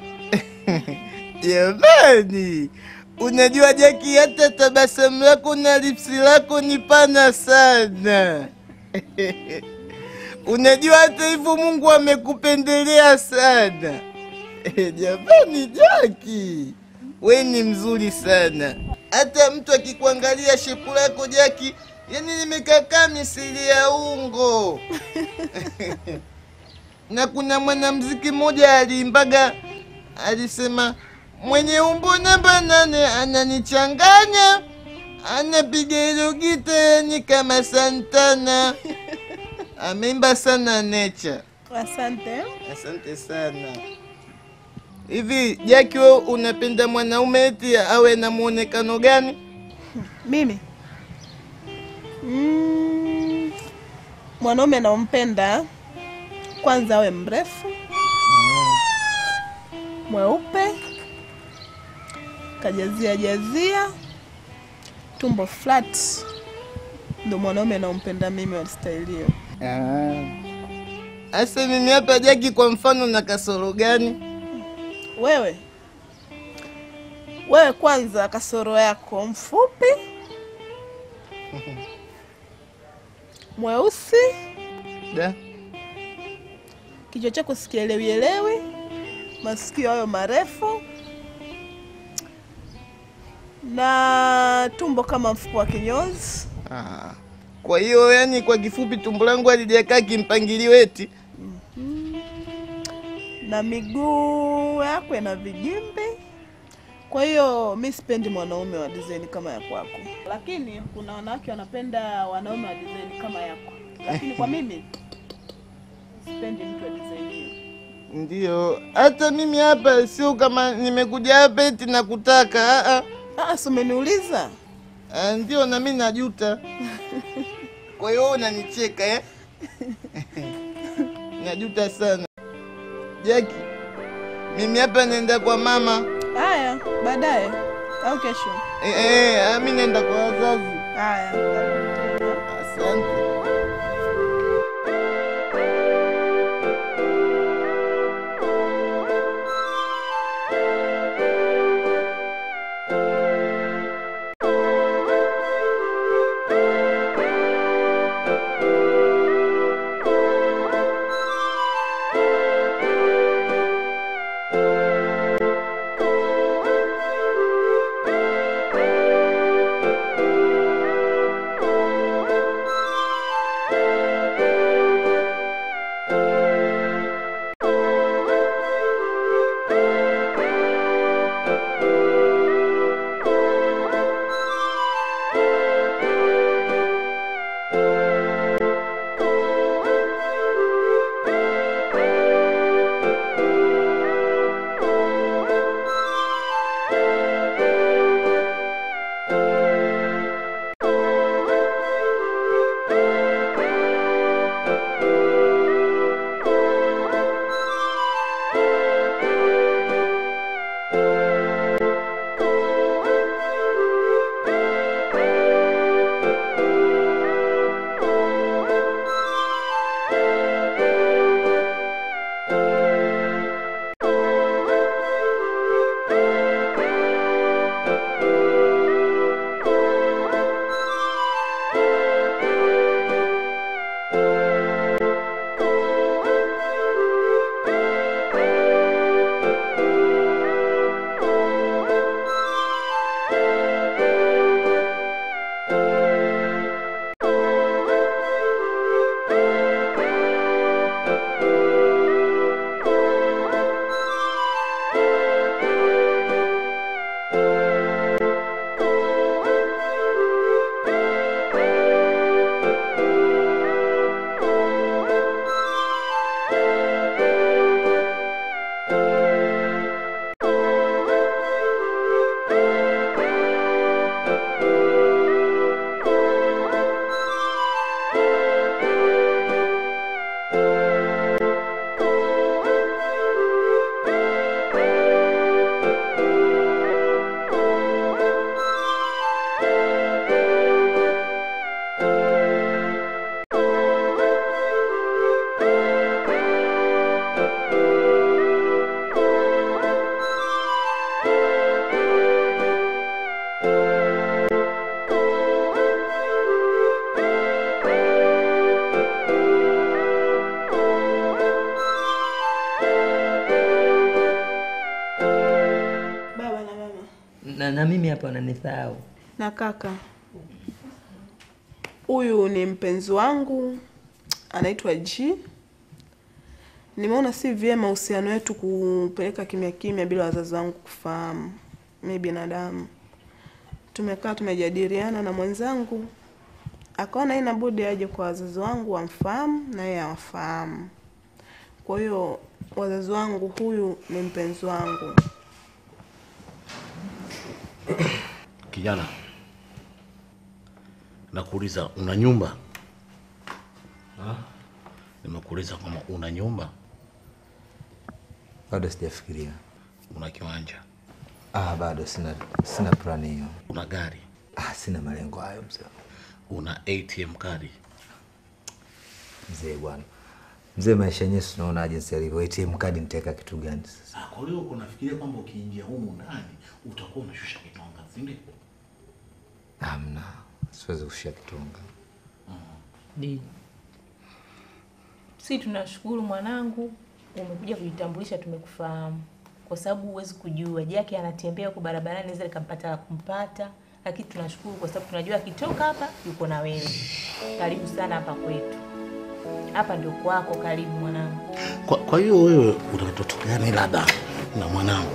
jamani. Unajua Jaki, hata tabasamu lako na lipsi lako ni pana sana Unajua hata hivyo Mungu amekupendelea sana. Eh, Jamani Jaki, we ni mzuri sana. Hata mtu akikuangalia shepu lako Jaki, yani nimekakaa misili ya ungo. na kuna mwanamziki mmoja aliimbaga, alisema mwenye umbo namba nane ananichanganya, anapiga hilo gita yani kama Santana. Ameimba sana Nature. Asante. Asante sana. Hivi Jaki, wewe unapenda mwanaume eti awe na muonekano gani? Mimi mm, mwanaume naompenda kwanza awe mrefu, mweupe, kajazia jazia, tumbo flat, ndo mwanaume naompenda mimi wa staili hiyo. Asa mimi hapa Jaki, kwa mfano na kasoro gani? Wewe wewe, kwanza kasoro yako mfupi, mweusi, Da. kichwa chako sikielewielewi, masikio hayo marefu na tumbo kama mfuko wa kinyozi. Ah. Kwa hiyo yani, kwa kifupi, tumbo langu halijakaa kimpangilio eti. na miguu yako ina vigimbi. Kwa hiyo mi sipendi mwanaume wa design kama ya kwako, lakini kuna wanawake wanapenda wanaume wa design kama yako, lakini kwa mimi sipendi mtu wa design hiyo. Ndio, hata mimi hapa sio kama nimekuja hapa eti nakutaka. Ah, ah, si umeniuliza? Ah, ndio, na mimi najuta. Kwa hiyo wewe unanicheka eh? Najuta sana Jaki, mimi hapa naenda kwa mama. Haya, baadaye au kesho? Eh, eh, ah, mimi naenda kwa wazazi. Haya, asante. na, na mimi hapa unanisahau. Na kaka, huyu ni mpenzi wangu, anaitwa G. Nimeona si vyema uhusiano wetu kupeleka kimya kimya bila wazazi wangu kufahamu. Mi binadamu, tumekaa tumejadiliana na mwenzangu, akaona haina budi aje kwa wazazi wangu wamfahamu na yeye awafahamu. Kwa hiyo wazazi wangu, huyu ni mpenzi wangu. Kijana, nakuuliza una nyumba? Nimekuuliza kama una nyumba, Bado sijafikiria. una kiwanja, Ah, bado sina sina plani hiyo. una gari, Ah, sina malengo hayo mzee. una ATM kadi. Mzee bwana. Mzee, maisha yenyewe si unaona jinsi yalivyo. ATM kadi nitaweka kitu gani sasa? Ah, Kwa hiyo unafikiria kwamba ukiingia humu ndani utakuwa unashusha kitonga, si ndio? Hamna. Siwezi kushia kitonga. Di. Si tunashukuru mwanangu, umekuja kujitambulisha, tumekufahamu, kwa sababu huwezi kujua Jaki anatembea huko barabarani, naweza likampata la kumpata, lakini tunashukuru kwa sababu tunajua akitoka hapa yuko na wewe. Karibu sana hapa kwetu, hapa ndio kwako. Karibu mwanangu. Kwa, kwa hiyo wewe una ndoto gani labda na mwanangu?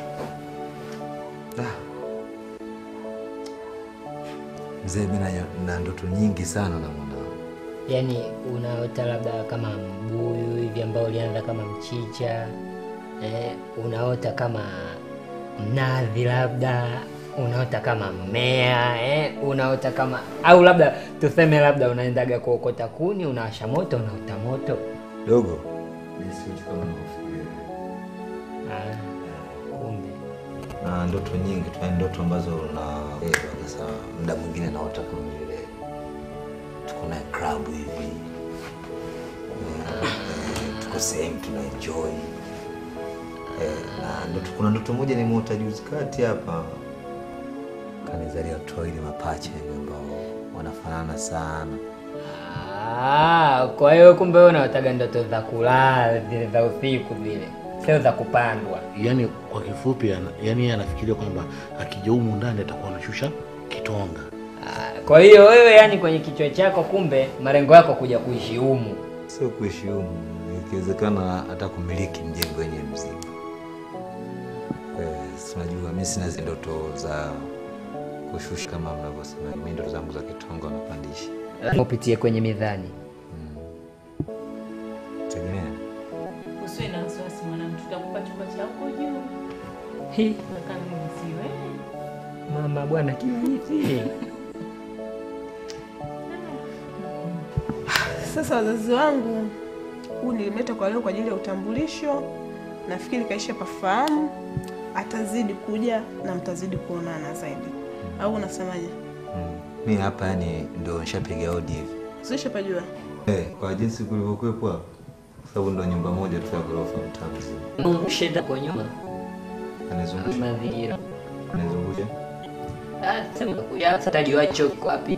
Mzee, mimi na- na ndoto nyingi sana na mwanangu. Yaani unaota labda kama mbuyu hivi ambao ulianza kama mchicha eh, unaota kama mnazi labda unaota kama mmea eh, unaota kama au labda tuseme labda unaendaga kuokota kuni unawasha moto unaota moto Dogo. Mimi siwezi kama unavyofikiria. ah, kumbe na ndoto nyingi tu, yani ndoto ambazo na eh, sasa muda mwingine naota kama vile tuko na club hivi Eh, eh, tuko sehemu tuna enjoy eh, na ndoto, kuna ndoto moja nimeota juzi kati hapa, kanizalia watoto wawili mapacha hivi ambao wanafanana sana. ah, kwa hiyo kumbe wewe unaotaga ndoto za kulala zile za usiku zile sio za kupandwa Yaani kwa kifupi, ana- yaani yeye anafikiria kwamba akija humu ndani atakuwa anashusha kitonga. Kwa hiyo wewe, yani kwenye kichwa chako, kumbe malengo yako kuja kuishi humu. Sio kuishi humu, ikiwezekana hata kumiliki mjengo wenyewe mzima. Eh, si unajua mimi sina zile ndoto za kushusha kama mnavyosema. Mimi ndoto zangu za kitonga napandisha. Upitie kwenye mizani. Tegemea. Usiwe na wasiwasi mwanangu, tutakupa chumba cha huko juu. Hi. Kaka mimi siwe. Mama bwana kivipi? Sasa wazazi wangu, huu nilimleta kwa leo kwa ajili ya utambulisho. Nafikiri kaisha pafahamu, atazidi kuja na mtazidi kuonana zaidi, au unasemaje? Mimi hapa yani ndio nishapiga hodi hivi. Sisha pajua Eh, kwa jinsi kulivyokuwepo hapa. Kwa sababu ndio nyumba moja tu ya ghorofa mtaa mzima. Shida kwa nyuma. Anizungusha. Mazingira. Anizungusha. Ah, sema kuja hapa tajua choko wapi.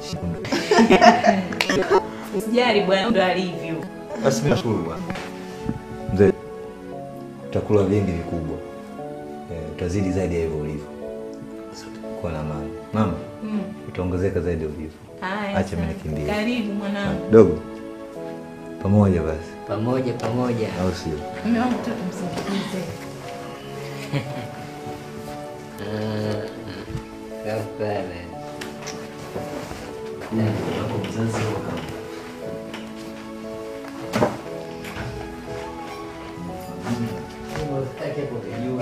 Usijali bwana, ndo alivyo. Basi mimi nashukuru bwana. Mzee, utakula vingi vikubwa. Eh, utazidi zaidi ya hivyo ulivyo. Kuwa na amani. Mama, Mm. utaongezeka zaidi ya ulivyo. Haya, Acha mimi asante. nikimbie. Karibu mwanangu. Dogo. Pamoja basi. Pamoja pamoja. Au sio? Mume wangu tu tumsindikize. Kafara. Hapo mzazi wako. Usitake kujua.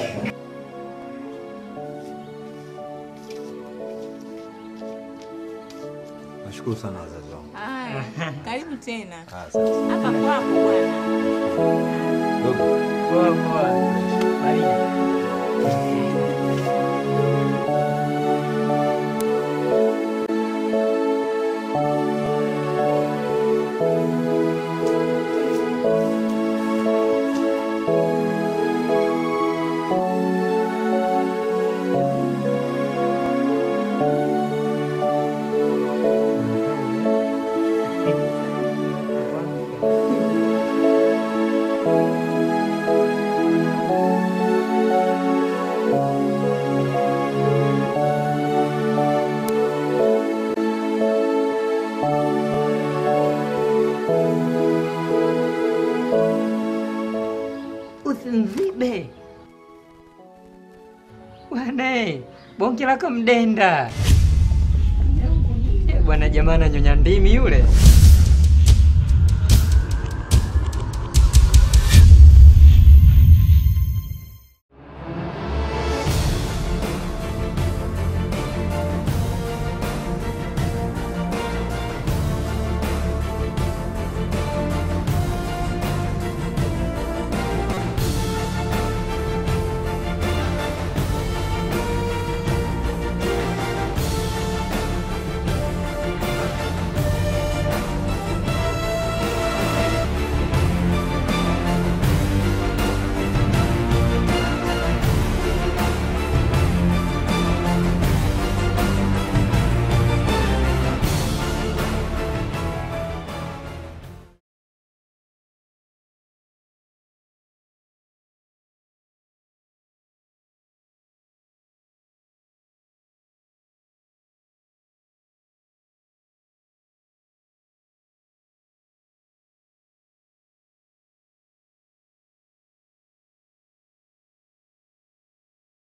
Nashukuru sana wazazi wangu. Haya, karibu tena. Asante. Hapa kwako bwana. Poa poa. Maria. bonge la kamdenda Eh, bwana jamaa ananyonya ndimi yule